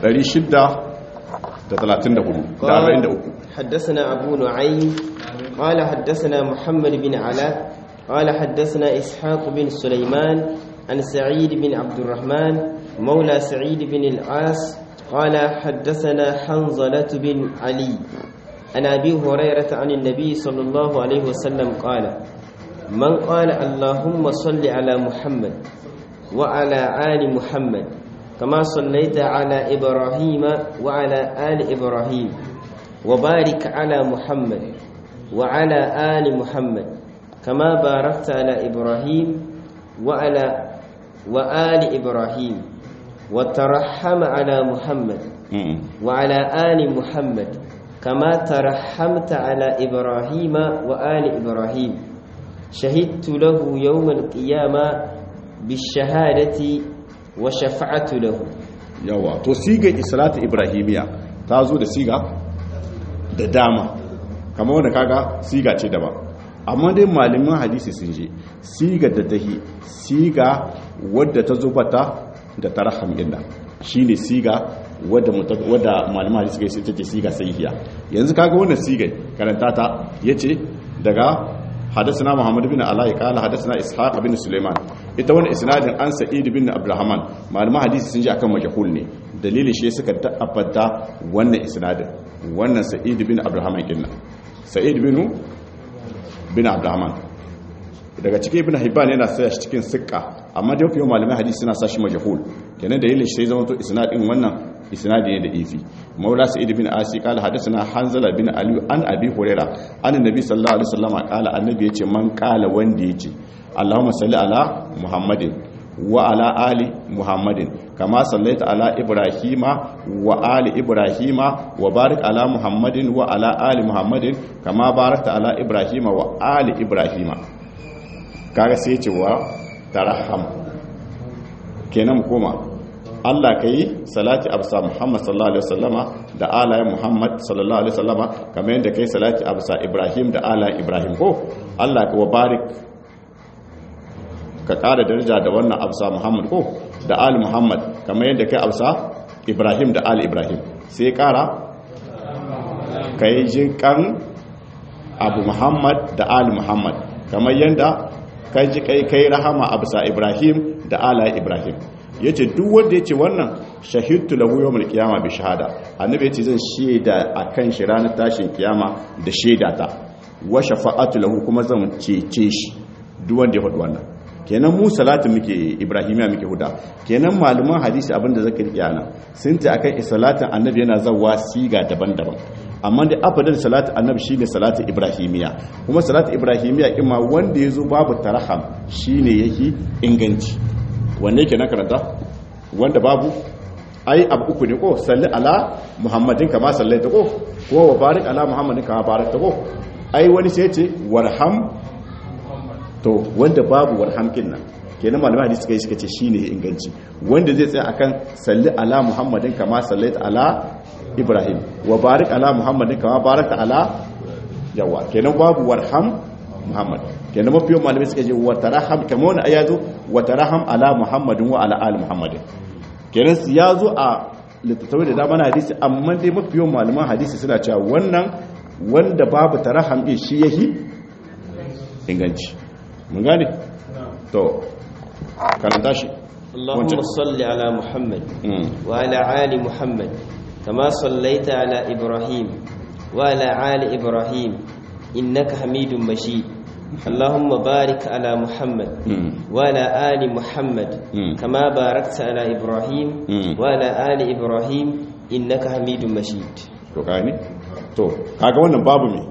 634 da 43 حدثنا أبو نعيم قال حدثنا محمد بن علاء قال حدثنا إسحاق بن سليمان عن سعيد بن عبد الرحمن مولى سعيد بن العاص قال حدثنا حنظلة بن علي عن أبي هريرة عن النبي صلى الله عليه وسلم قال من قال اللهم صل على محمد وعلى آل محمد كما صليت على إبراهيم وعلى آل إبراهيم وبارك على محمد وعلى آل محمد كما باركت على إبراهيم وعلى وآل إبراهيم وترحم على محمد وعلى آل محمد كما ترحمت على إبراهيم وآل إبراهيم شهدت له يوم القيامة بالشهادة وشفعت له yawa to siga islatu ibrahimiya ta zo da siga da dama kamar wanda kaga siga ce daban amma dai malaman hadisi sun je siga da tahi siga wadda ta zubata da tarham din nan shine siga wadda wadda malaman hadisi kai sai take siga sahihiya yanzu kaga wannan siga karanta ta yace daga حدثنا محمد بن علاء قال حدثنا اسحاق بن سليمان ita wannan isnadin an sa'id bin abdurrahman malama hadisi sun ji akan majhul ne dalilin shi suka tabbata wannan isnadin wannan sa'id bin abdurrahman kinna sa'id bin bin abdurrahman daga cikin ibn hibban yana sa shi cikin sikka amma da yau malamai hadisi suna sa shi majhul kenan dalilin shi sai zama to isnadin wannan isnadi ne da ifi maula sa'id bin asi qala hadathana hanzala bin ali an abi huraira an annabi sallallahu alaihi wasallam qala annabi yace man qala wanda yace allahumma salli ala muhammadin wa ala ali muhammadin kama sallaita ala ibrahima wa ali ibrahima wa barik ala muhammadin wa ala ali muhammadin kama barakta ala ibrahima wa ali ibrahima kaga sai ce wa tarham kenan koma Allah ka yi salati absa Muhammad sallallahu alaihi wasallama da alayen Muhammad sallallahu alaihi wasallama kamar yadda kai salati absa Ibrahim da alayen Ibrahim ko Allah ka wabarik ka ƙara daraja da wannan absa Muhammad ko da ali Muhammad kamar yadda kai absa Ibrahim da ali Ibrahim sai ƙara ka yi jinkan abu Muhammad da ali Muhammad kamar yadda kai ji kai kai rahama absa Ibrahim da alayen Ibrahim ya ce duk wanda ya ce wannan shahidtu lahu yawmul qiyama bi shahada annabi ya ce zan shaida akan shi ranar tashin kiyama da shaida ta wa shafa'atu lahu kuma zan cece shi duk wanda ya faɗi wannan kenan mu salatu muke ibrahimiya muke huda kenan malaman hadisi abinda zaka riƙe ana sun ce akan salatin annabi yana zawa siga daban-daban amma da afadar salatu annabi shine salatu ibrahimiya kuma salatu ibrahimiya kima wanda yazo babu tarham shine yake inganci wanne ke na karanta wanda babu ai abu uku ne ko salli ala muhammadin kama sallaita ko ko wa barik ala muhammadin kama barakta ko ai wani sai ce warham to wanda babu warham kin nan kenan malamai hadisi kai suka ce shine inganci wanda zai tsaya akan salli ala muhammadin kama sallaita ala ibrahim wa barik ala muhammadin kama barakta ala yawa kenan babu warham muhammad kenan mafi yawan malamai suka ce wa taraham kamar wani aya zo wa taraham ala muhammadin wa ala ali muhammadin kenan ya zo a littattafai da dama na hadisi amma dai mafi yawan malaman hadisi suna cewa wannan wanda babu taraham din shi yahi inganci mun gane to karanta shi اللهم صل على محمد وعلى آل محمد كما صليت على إبراهيم وعلى آل إبراهيم إنك حميد مجيد اللهم بارك على محمد وعلى آل محمد كما باركت على إبراهيم وعلى آل إبراهيم إنك حميد مجيد to gani to kaga wannan babu me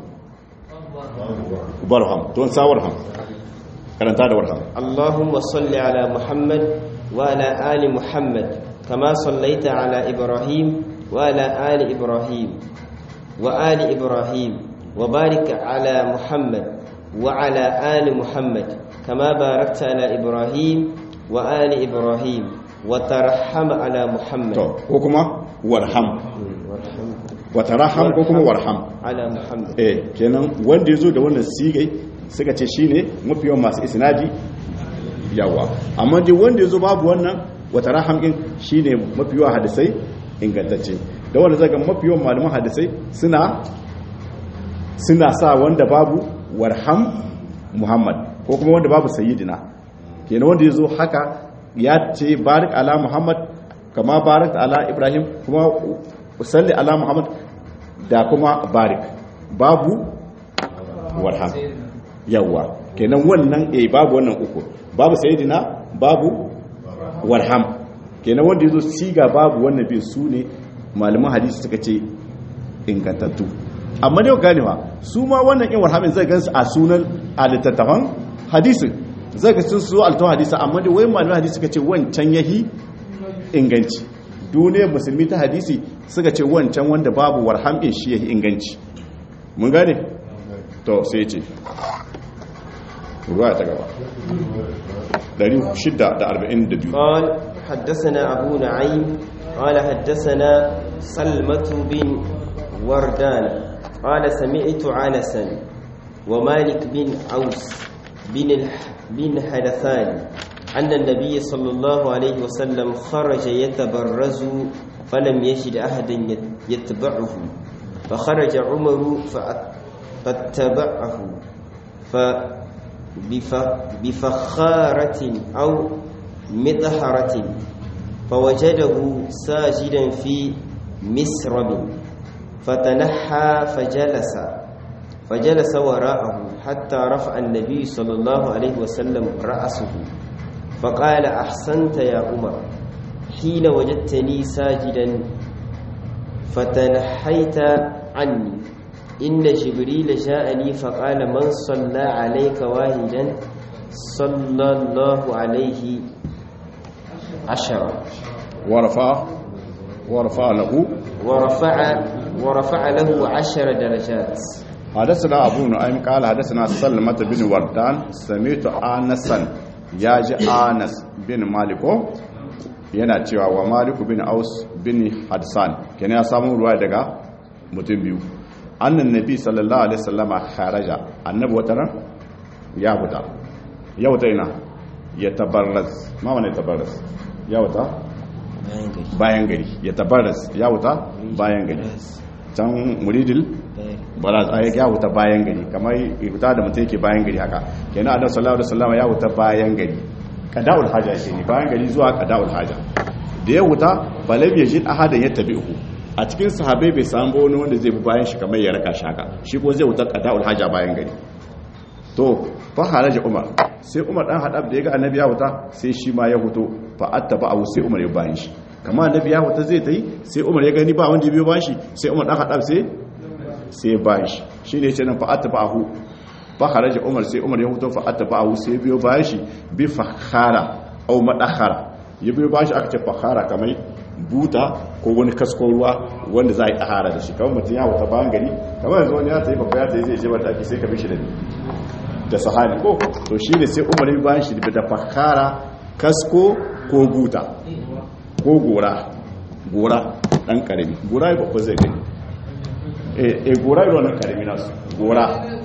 barham don sawar ham karanta da warham اللهم صل على محمد وعلى آل محمد كما صليت على إبراهيم وعلى آل إبراهيم وآل إبراهيم وبارك على محمد وعلى آل محمد كما باركت على إبراهيم وآل إبراهيم وترحم على محمد to ko kuma warham wa taraham ko kuma warham على محمد eh kenan wanda yazo da wannan sigai suka ce shine mafi yawan masu isnadi yawa amma dai wanda yazo babu wannan wa taraham din shine mafi yawan hadisai ingantacce da wanda zaga mafi yawan malaman hadisai suna suna sa wanda babu warham muhammad ko kuma wanda babu sayyidina kenan wanda ya zo haka ya ce barik ala muhammad kama barik ala ibrahim kuma salli ala muhammad da kuma barik babu warham yawa kenan wannan eh babu wannan uku babu sayyidina babu warham kenan wanda ya zo siga babu wannan bin su ne malaman hadisi suka ce ingantattu amma dai ganewa su ma wannan in warhamin zai gansu a sunan a littattafan hadisin zai ga sun so altawan hadisa amma dai wai malaman hadisi suka ce wancan yahi inganci duniyar musulmi ta hadisi suka ce wancan wanda babu warhamin shi yahi inganci mun gane to sai ce ruwa ta gaba 642 قال حدثنا أبو نعيم قال حدثنا سلمة بن وردان قال سمعت عنسا ومالك بن عوس بن بن حدثان أن النبي صلى الله عليه وسلم خرج يتبرز فلم يجد أحدا يتبعه فخرج عمر فاتبعه بفخارة أو مطهرة فوجده ساجدا في مسرب فتنحى فجلس فجلس وراءه حتى رفع النبي صلى الله عليه وسلم رأسه فقال أحسنت يا عمر حين وجدتني ساجدا فتنحيت عني إن جبريل جاءني فقال من صلى عليك واحدا صلى الله عليه عشرة ورفع ورفع له ورفع ورفع له عشر درجات حدثنا أبو نعيم قال حدثنا سلمة بن وردان سمعت آنسا ياجي آنس بن مالكو yana cewa wa maliku bin aus bin hadsan kenan ya samu ruwa daga mutum biyu annan nabi sallallahu alaihi wasallama kharaja annabi wata ran ya fita ya wuta ina ya tabarras ma wani tabarras ya wuta bayan gari ya tabarras ya wuta bayan gari can muridil baraz ayi ya wuta bayan gari kamar wuta da mutum yake bayan gari haka kenan annabi sallallahu alaihi wasallama ya wuta bayan gari qada'ul haja shi ne bayan gari zuwa qada'ul haja da ya wuta balam yajid ahadan yattabi'uhu a cikin sahabai bai samu wani wanda zai bi bayan shi kamar ya raka shaka shi ko zai wuta qada'ul haja bayan gari to fa haraja umar sai umar dan hadab da ya ga annabi ya wuta sai shi ma ya huto fa attaba abu sai umar ya bayan shi kamar annabi ya wuta zai tayi sai umar ya gani ba wanda ya biyo bayan shi sai umar dan hadab sai sai bayan shi shine yace nan fa attaba ahu fa haraja umar sai umar ya huto fa attaba ahu sai biyo bayan shi bi fakhara au madakhara ya biyo bayan shi aka ce fakhara kamar buta ko wani kaskon ruwa wanda za a yi ɗahara da shi kawai mutum ya wuta bayan gari kamar yanzu wani ya ta yi babba ya ta yi zai je wata ake sai ka bishi da ni da sahani ko to shi ne sai umar bayan shi da fakara kasko ko buta ko gora gora ɗan ƙarami gora ya babba zai gani e gora yi wannan ƙarami nasu gora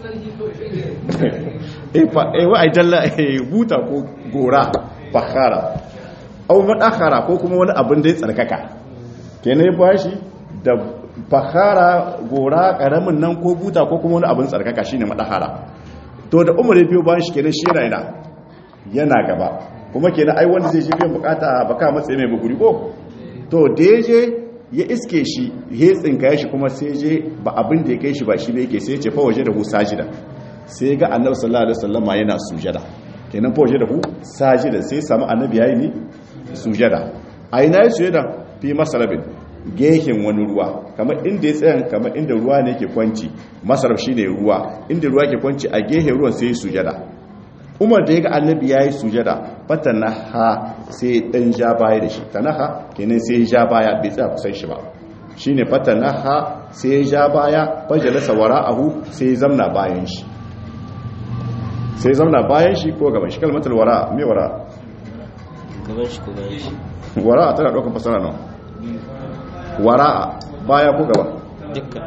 e wa a jalla buta ko gora fakara au madakara ko kuma wani abin da ya tsarkaka kenan ba shi da fakara gora karamin nan ko buta ko kuma wani abin tsarkaka shine madakara to da umar ya biyo bayan shi kenan shi yana yana gaba kuma kenan ai wanda zai je biyan bukata baka matsayi mai buguri ko to da ya je ya iske shi ya tsinka shi kuma sai je ba abin da ya kai shi ba shi bai ke sai ya ce fa waje da hu sajida sai ga annabi sallallahu alaihi wasallama yana sujada kenan fa waje da hu sajida sai samu annabi yayi ni sujada a ina ya sujada fi masarabin gehen wani ruwa kamar inda ya tsayan kamar inda ruwa ne ke kwanci masarab shi ne ruwa inda ruwa ke kwanci a gehen ruwan sai sujada umar da ya ga annabi ya yi sujada fata na ha sai dan ja baya da shi ta na ha kenan sai ja baya bai tsaya kusan shi ba shi ne fata na ha sai ja baya fajalasa wara ahu sai zamna bayan shi sai zamna bayan shi ko gaban shi kalmatar wara mai wara gaban shi ko bayan shi wara'a tana ɗaukar fasara nan wara'a baya ko gaba dukkan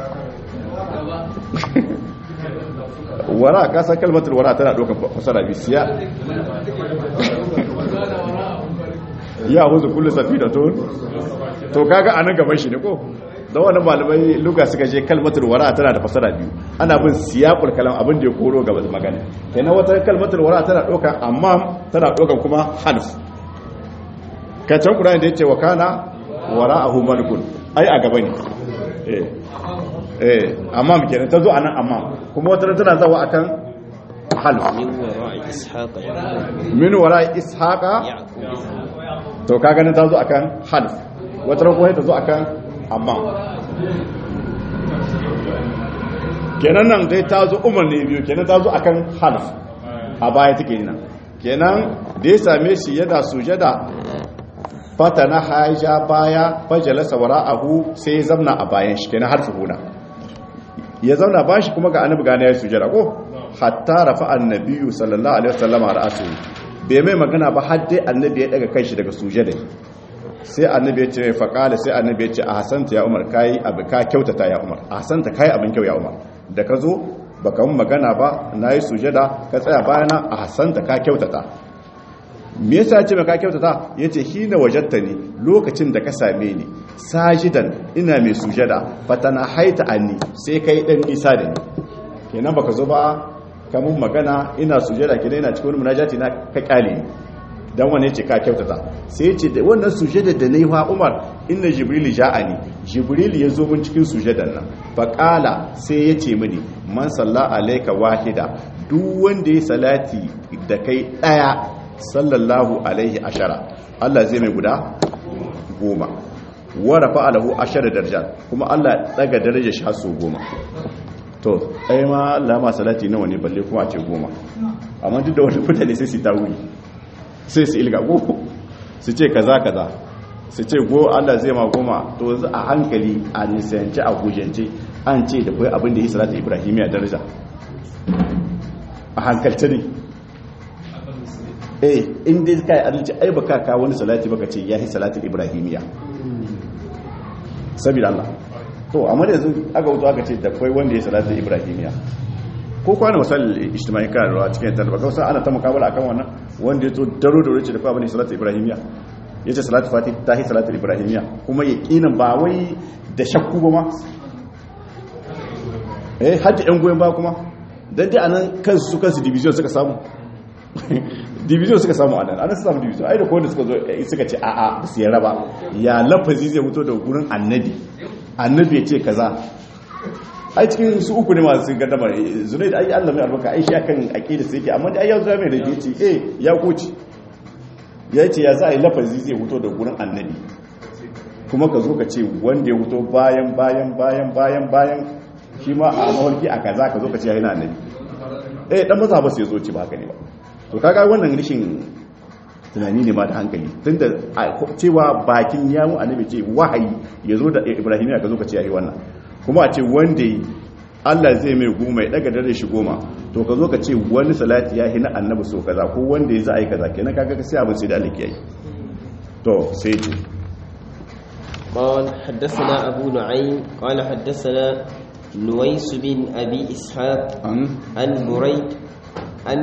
wara'a kasar kalmatar wara'a tana ɗaukar fasara bi siya ya huzu kullu safi da to to kaga anan gaban shi ne ko da wannan malamai luga suka je kalmatul wara tana da fasara biyu ana bin siyaqul kalam abin da ya koro gaba da magana kenan wata kalmatul wara tana dokan amma tana dokan kuma harf kacan qur'ani da yace wa kana wara'ahu malikun ai a gaba ne eh eh amma kenan tazo anan amma kuma wata tana zawa akan half min wara'i ishaqa yaqub min wara'i ishaqa yaqub to ka ganin ta zo akan half wata ran kuma ta zo akan amma kenan nan dai ta zo umar ne biyu kenan ta zo akan half a baya take nan kenan da ya same shi yada sujada fata na haja baya fajalasa wara'ahu sai ya zamna a bayan shi kenan har huna ya zauna bayan shi kuma ga annabi gane ya sujada ko hatta rafa annabiyu sallallahu alaihi wasallam ra'su bai mai magana ba har dai annabi ya daga kanshi daga sujada sai annabi ya ce faqala sai annabi ya ce a hasanta ya umar kai abu ka kyautata ya umar a hasanta kai abin kyau ya umar da ka zo baka mun magana ba nayi sujada ka tsaya bayana a hasanta ka kyautata me yasa ya ce ka kyautata yace hina wajadtani lokacin da ka same ni sajidan ina mai sujada fatana haita anni sai kai dan nisa da ni kenan baka zo ba kamun magana ina sujada kenan ina cikin munajati na ka kyale ni dan wane ce ka kyautata sai ce da wannan sujada da nayi wa Umar inna jibril ja'ani jibril ya zo mun cikin sujadan nan fa qala sai ya ce mini man salla alayka wahida duk wanda ya salati da kai daya sallallahu alaihi ashara Allah zai mai guda goma wa rafa lahu ashara darajat kuma Allah daga darajar shi har so goma to ai ma Allah ma salati nawa ne balle kuma a ce goma amma duk da wani mutane sai su ta wuri sai su ilga go su ce kaza kaza su ce go Allah zai ma goma to yanzu a hankali a nisanci a gujance an ce da kai abin da yi salatu ibrahimiya daraja a hankalce ne eh in dai kai adalci ai baka ka wani salati baka ce yahi salatul ibrahimiya saboda Allah to amma da yanzu aka wuto aka ce da kai wanda ya salatul ibrahimiya ko kwana wasal ijtimai kan rawa cikin tarba ga wasu ana ta mukabala akan wannan wanda ya to daro da wuce da kai abin salatul ibrahimiya yace salatul fatih tahi salatul ibrahimiya kuma yaqinan ba wai da shakku ba ma eh hadda yan goyen ba kuma dan dai anan kansu su kansu division suka samu division suka samu anan anan su samu division ai da kowanne suka zo suka ce a'a ba su yarda ba ya lafazi zai fito daga gurin annabi annabi ya ce kaza ai cikin su uku ne masu gaddamar zunai da ai Allah mai albarka ai shi akan aqida sai yake amma dai ai ya zo mai da yace eh ya koci ya ce ya za a yi lafazi zai fito daga gurin annabi kuma ka zo ka ce wanda ya fito bayan bayan bayan bayan bayan shi ma a mawarki a kaza ka zo ka ce ya yana annabi eh dan maza ba sai zo ci ba haka ne ba to kaga wannan rishin tunani ne ma da hankali tunda cewa bakin yawon annabi ce wahayi ya zo da ibrahim ya ka zo ka ce ya yi wannan kuma a ce wanda Allah zai mai goma ya daga dare shi goma to ka zo ka ce wani salati ya hina annabi so kaza ko wanda ya za a yi kaza kenan kaga ka sai abin sai da Allah ke yi to sai ce قال حدثنا أبو نعيم قال حدثنا نويس بن أبي إسحاق an عن بريد عن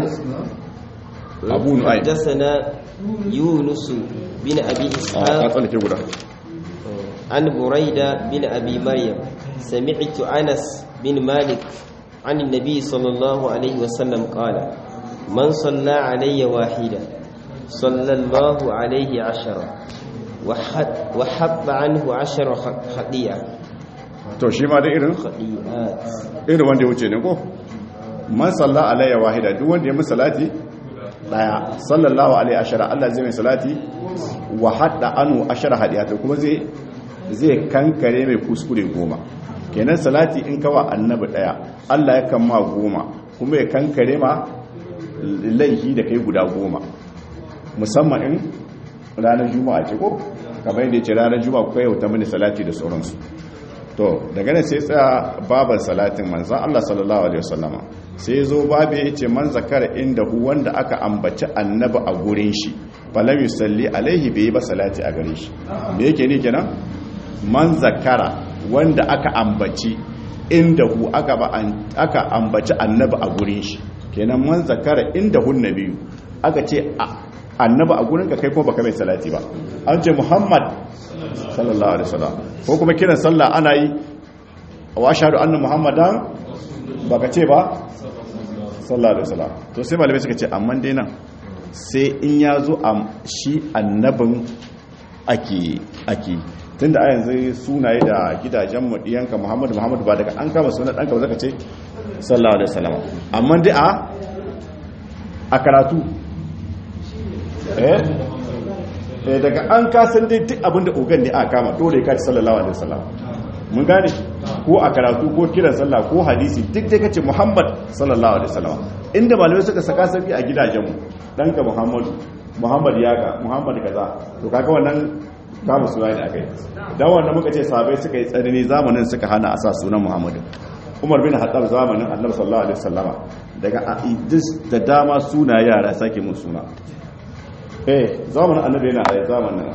أبو نعيم. حدثنا يونس بن أبي a ka إسحاق tsallake guda عن بريدة بن أبي مريم سمعت أنس بن مالك عن النبي صلى الله عليه وسلم قال من صلى علي واحدا صلى الله عليه عشرة وحط, وحط عنه عشر خ- خطيئة to shi ma da irin خطيئات irin wanda ya wuce ne ko man salla alayya wahida duk wanda ya min salati daya sallallahu alaihi ashara Allah zai mai salati wa hadda anu ashara hadiyata kuma zai zai kankare mai kuskure goma kenan salati in kawa annabi daya Allah ya kan ma goma kuma ya kankare ma laihi da kai guda goma musamman in ranar juma'a ce ko kamar yadda ya ce ranar juma'a ko yau ta mini salati da sauransu to daga nan sai tsaya baban salatin manzan Allah sallallahu alaihi wasallama sai zo babu ya ce man zakara inda hu wanda aka ambaci annabi a gurin shi falam yusalli alaihi bai yi ba salati a gare shi me yake ne kenan man zakara wanda aka ambaci inda hu aka ba an- aka ambaci annabi a gurin shi kenan man zakara inda hu nabiyu aka ce a- annabi a gurin ka kai kuma baka mai salati ba an ce muhammad sallallahu alaihi wasallam ko kuma kiran sallah ana yi wa ashhadu anna muhammadan baka ce ba sallallahu alaihi wasallam to sai malamai suka ce amma dai nan sai in ya zo a shi annabin ake ake tunda a yanzu sunaye da gidajen mu diyanka muhammadu muhammadu ba daga an kama sunan ɗanka ba zaka ce sallallahu alaihi wasallam amma dai a a karatu eh eh daga an kasan dai duk abinda ogan ne aka kama dole ka ci sallallahu alaihi wasallam mun gane ko a karatu ko kiran sallah ko hadisi duk dai kace Muhammad sallallahu alaihi wasallam inda malamai suka saka sabi a gidajenmu danka Muhammadu Muhammad yaka Muhammad kaza to kaga wannan kama suna ne akai dan wannan muka ce sahabbai suka yi tsanani zamanin suka hana a sa sunan Muhammadu Umar bin Khattab zamanin Annabi sallallahu alaihi wasallama daga Idris da dama suna yara sake mun suna eh zamanin annabi yana a zamanin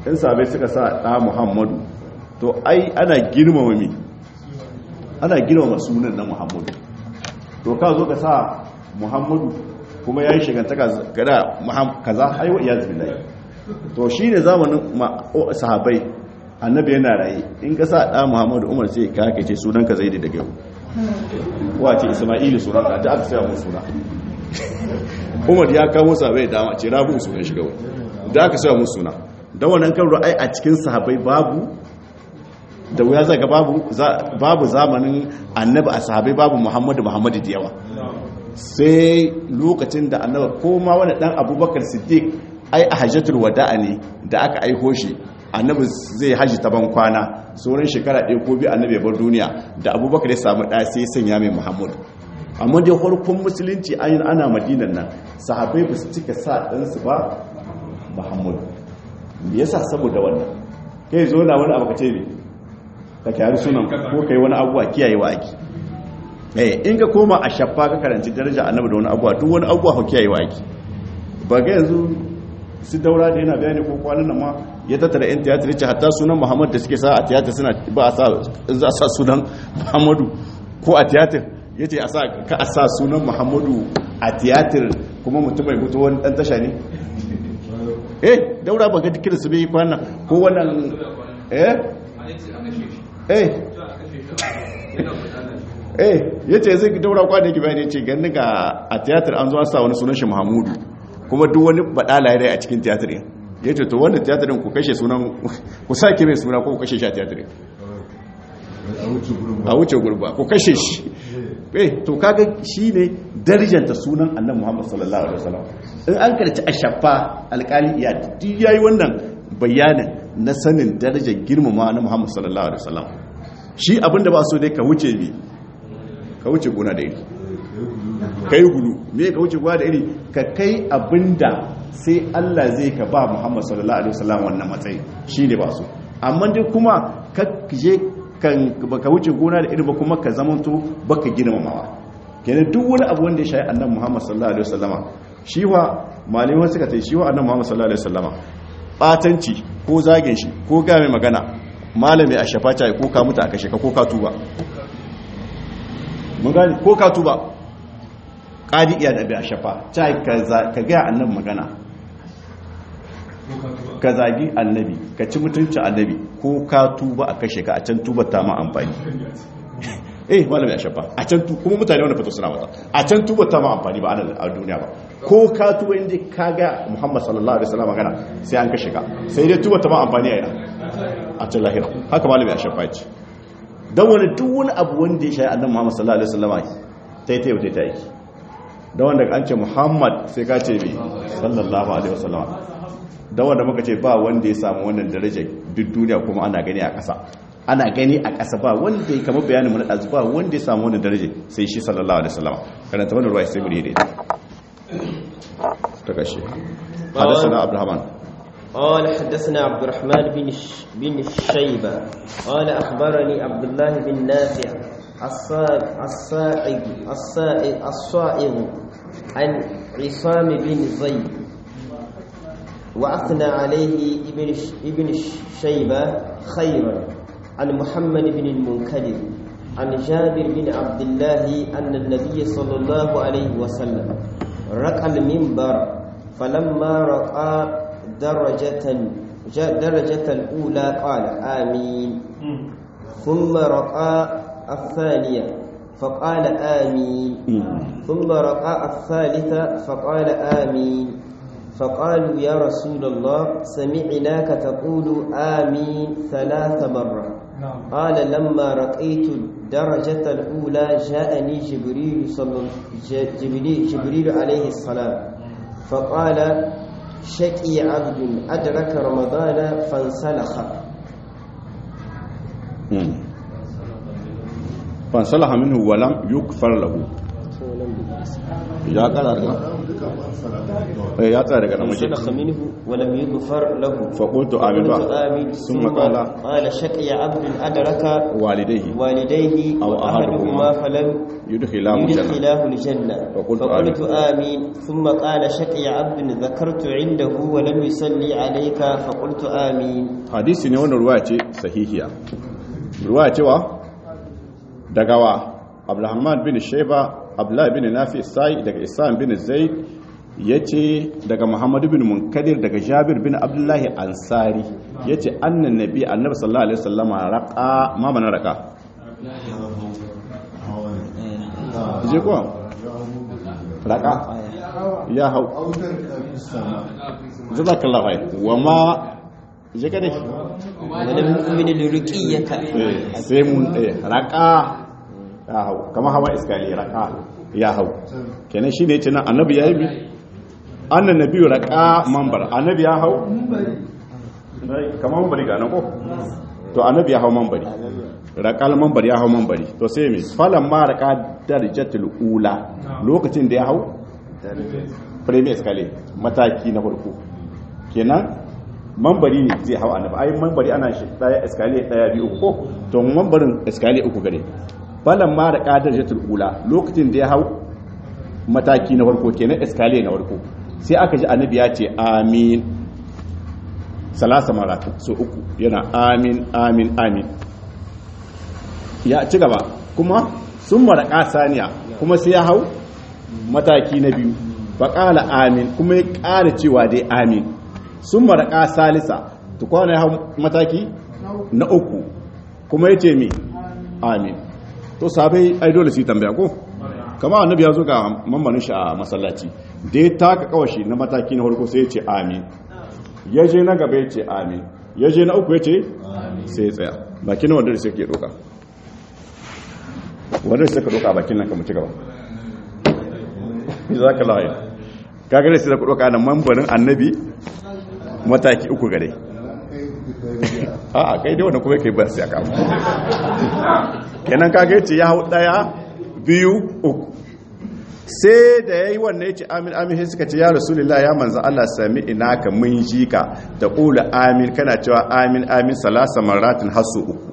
in sabai suka sa ɗa muhammadu to ai ana girmama mi ana girmama sunan na muhammadu to ka zo ka sa muhammadu kuma ya yi shigantaka gada kaza aiwa iya zubilai to shi ne zamanin sahabai annabi yana raye in ka sa ɗa muhammadu umar sai ka haka ce sunan ka zai da daga yau wace ismailu sunan ka ta aka saya mun suna umar ya kawo sahabai dama ce rabu sunan shiga wani da aka saya mun suna da wannan kan ra'ayi a cikin sahabai babu da wuya zaga babu babu zamanin annabi a sahabai babu muhammadu muhammadu da yawa sai lokacin da annaba ko ma wani dan abubakar siddiq ai a hajjatul wada'a ne da aka aiko shi annabi zai haji ta ban kwana sauran shekara ɗaya ko biyu annabi ya bar duniya da abubakar ya samu ɗaya sai sanya mai muhammadu amma dai farkon musulunci ayin ana madinan nan sahabai ba su cika sa ɗansu ba muhammadu me yasa saboda wannan kai zo na wani abu ka ce ne ka kyari sunan ko kai wani abuwa kiyayewa ake eh in ka koma a shaffa ka karanci daraja annabi da wani abuwa duk wani abuwa ka kiyayewa ake ba ga yanzu su daura da yana bayani ko kwanan nan ma ya tattara yan tiyatar ce hatta sunan muhammad da suke sa a tiyatar suna ba a sa za a sa sunan muhammadu ko a tiyatar ya ce ka a sa sunan muhammadu a tiyatar kuma mutum mai mutu wani dan tasha ne eh daura ba ga dukkan su bai kwanan ko wannan eh eh eh ya ce zai daura kwa da yake bayani ce gani ga a tiyatar an zuwa sa wani sunan shi muhammadu kuma duk wani badala ya rai a cikin tiyatar yin ya ce to wanda tiyatar ku kashe sunan ku sake mai suna ko ku kashe shi a tiyatar yin a wuce gurba ku kashe shi eh to kaga shi ne darjanta sunan annan muhammadu sallallahu alaihi wasallam in an karci a shafa alkali iya duk yayi wannan bayanin na sanin darajar girmama na muhammadu sallallahu alaihi wasallam shi abinda ba so dai ka wuce bi ka wuce gona da iri ka yi gudu me ka wuce gona da iri ka kai abinda sai Allah zai ka ba Muhammad sallallahu alaihi wasallam wannan matsayi shine ba so amma dai kuma ka je kan baka wuce gona da iri ba kuma ka zamanto baka girmamawa kenan duk wani abu wanda ya shayi annabi Muhammad sallallahu alaihi wasallama shi wa malamai suka tai shi wa annabi Muhammad sallallahu alaihi wasallama batanci ko zagin shi ko ga mai magana malami a shafaca ko ka mutu a kashe ka ko ka tuba mun gani ko ka tuba ƙadi iya da bi a shafa ta ka gaya annabi magana ka zagi annabi ka ci mutunci annabi ko ka tuba a kashe ka a can tuba ta ma amfani eh malami a shafa a can tu kuma mutane wanda fito suna mata a can tuba ta ma amfani ba a duniya ba ko ka tuba inda ka ga muhammad sallallahu alaihi wasallam magana sai an kashe ka sai dai tuba ta ma amfani a yana a can lahira haka malami a shafa ce don wani duk wani abu wanda ya shayi annan muhammad sallallahu alaihi wasallam ta yi ta yauta ta yi don wanda an ce muhammad sai ka ce mai sallallahu alaihi wasallam don wanda muka ce ba wanda ya samu wannan daraja duk duniya kuma ana gani a ƙasa ana gani a ƙasa ba wanda ya kama bayanin mu na ɗazu ba wanda ya samu wannan daraja sai shi sallallahu alaihi wasallam karanta wannan ruwa sai mu da ita ta kashe حدثنا عبد الرحمن قال حدثنا عبد الرحمن بن ش... بن الشيبة قال أخبرني عبد الله بن نافع الصائغ الصائغ الصائغ عن عصام بن زيد وأثنى عليه ابن ش... ابن الشيبة خيرا عن محمد بن المنكدر عن جابر بن عبد الله أن النبي صلى الله عليه وسلم رقى المنبر فلما رقى درجة درجة الأولى قال آمين ثم رقى الثانية فقال آمين ثم رقى الثالثة فقال آمين فقالوا يا رسول الله سمعناك تقول آمين ثلاث مرة قال لما رقيت الدرجة الأولى جاءني جبريل صلى جبريل, جبريل عليه السلام فقال شقي عبد أدرك رمضان فانسلخ فانسلخ منه ولم يكفر له ya kara daga eh ya tsaya daga namiji انسلخ منه ولم يغفر له fa qultu amin قلت ba آمين ثم ثم قال قال شقي عبد أدرك walidayhi والديه أو وأحدهما أحدهما فلم yudkhilahu janna يدخلاه الجنة فقلت فقلت آمين ثم قال شقي عبد ذكرت عنده ولم يصلي عليك فقلت آمين hadisi ne wannan ruwaya ce sahihiya ruwaya cewa daga wa abdulrahman bin shaiba abdullahi bin nafi sai daga isam bin zaid yace daga muhammad bin munkadir daga jabir bin abdullahi ansari yace annan nabi annabi sallallahu alaihi wasallam raqa ma mana raqa je ko raqa ya hau jazakallahu khair wa ma je ka dai ولم يؤمن لرقيك Eh, sai mun ɗaya raƙa ya hau kama hawa iskali raƙa ya hau kenan shi ne ce nan annabi ya yi bi annan nabi raƙa mambar annabi ya hau kama mambari ga nan ko to annabi ya hau mambari raƙal mambar ya hau mambari to sai mai falon ma raƙa darajatul ula lokacin da ya hau premier iskali mataki na farko kenan mambari ne zai hau annabi ai mambari ana shi daya eskaliye daya biyu uku ko to mambarin eskaliye uku gare balan ma da kadar jatul ula lokacin da ya hau mataki na farko kenan eskaliye na farko sai aka ji annabi ya ce amin salasa maratu so uku yana amin amin amin ya ci gaba kuma sun mara saniya kuma sai ya hau mataki na biyu faƙala amin kuma ya ƙara cewa dai amin sun maraƙa salisa tukwana ya hau mataki na uku kuma ya ce mi amin to sabai ai dole su yi tambaya ko kama annabi ya zo ga mammanin shi a masallaci da ya taka kawashi na mataki na farko sai ya ce amin ya je na gaba ya ce amin ya je na uku ya ce sai ya tsaya bakin wanda da suke doka wanda suka doka bakin nan kamar ci gaba za ka lawaye kagare sai da ku doka na mambarin annabi mataki uku gare a kai dai wanda kuma kai bar sai aka kenan kage ce ya hau daya biyu uku sai da yayi wannan yace amin amin sai suka ce ya rasulullah ya manzo Allah sami ina ka mun ji ka da qula amin kana cewa amin amin salasa maratin hasu uku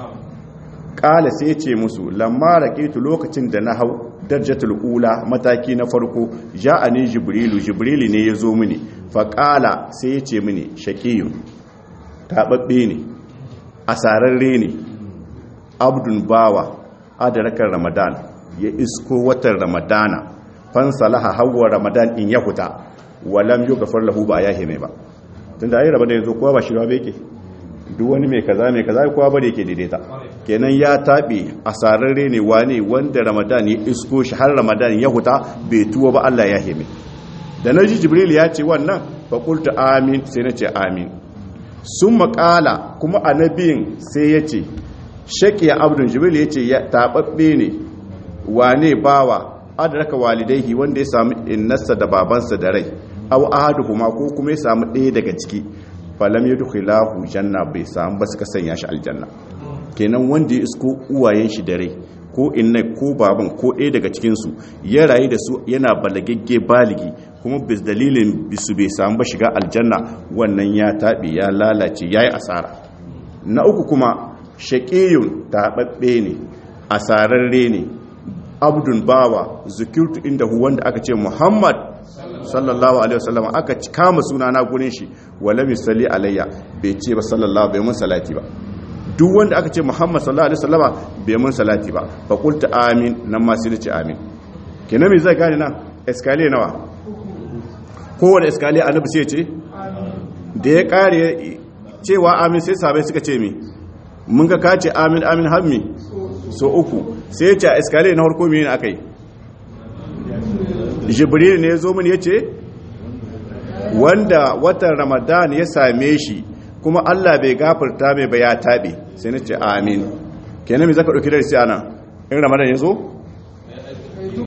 kala sai ce musu lamma raqitu lokacin da na hau darjatul ula mataki na farko ja'ani jibrilu jibrilu ne ya zo mini faƙala sai ya ce mini shaƙiyun taɓaɓɓe ne asararre ne abdun bawa adarakar ramadan ya isko watan ramadana fansalaha hawa ramadan in ya huta walam yi gafar lahu ba ya hime ba tun da ayi ramadan yanzu kowa ba shirwa bai ke duk wani mai kaza mai kaza kowa ba da yake daidaita kenan ya taɓe asararre ne wane wanda ramadan ya isko shi har ramadan ya huta bai tuwa ba allah ya hime da na ji jibril ya ce wannan faƙultu amin sai na ce amin sun makala kuma annabiyin sai ya ce shaƙiya abdun jibril ya ce taɓaɓɓe ne wane bawa adaraka walidaihi wanda ya samu innarsa da babansa da rai aw ahaduhuma ko kuma ya samu ɗaya daga ciki falam yadkhilahu janna bai samu ba suka sanya shi aljanna kenan wanda ya isko uwayen shi da rai ko inna ko baban ko ɗaya daga cikinsu ya rayu da su yana balagagge baligi kuma bis dalilin bisu bai samu ba shiga aljanna wannan ya taɓe ya lalace ya yi asara na uku kuma shaƙiyun taɓaɓɓe ne asararre ne abdun bawa zikirtu inda hu wanda aka ce muhammad sallallahu alaihi wasallam aka kama sunana gurin shi wala misali alayya bai ce ba sallallahu bai mun salati ba duk wanda aka ce muhammad sallallahu alaihi wasallama bai mun salati ba fa qultu amin nan ma sai ce amin kenan me zai gane nan escalier nawa kowane escalier annabi sai ce da ya kare cewa amin sai sabai suka ce mi mun ga ka ce amin amin hammi so uku sai ya ce a escalier na harko mene aka yi jibril ne ya zo mini ya ce wanda watan ramadan ya same shi kuma Allah bai gafarta mai ba ya taɓe sai na ce amin kenan mai zaka ɗauki darasi ana in ramadan ya zo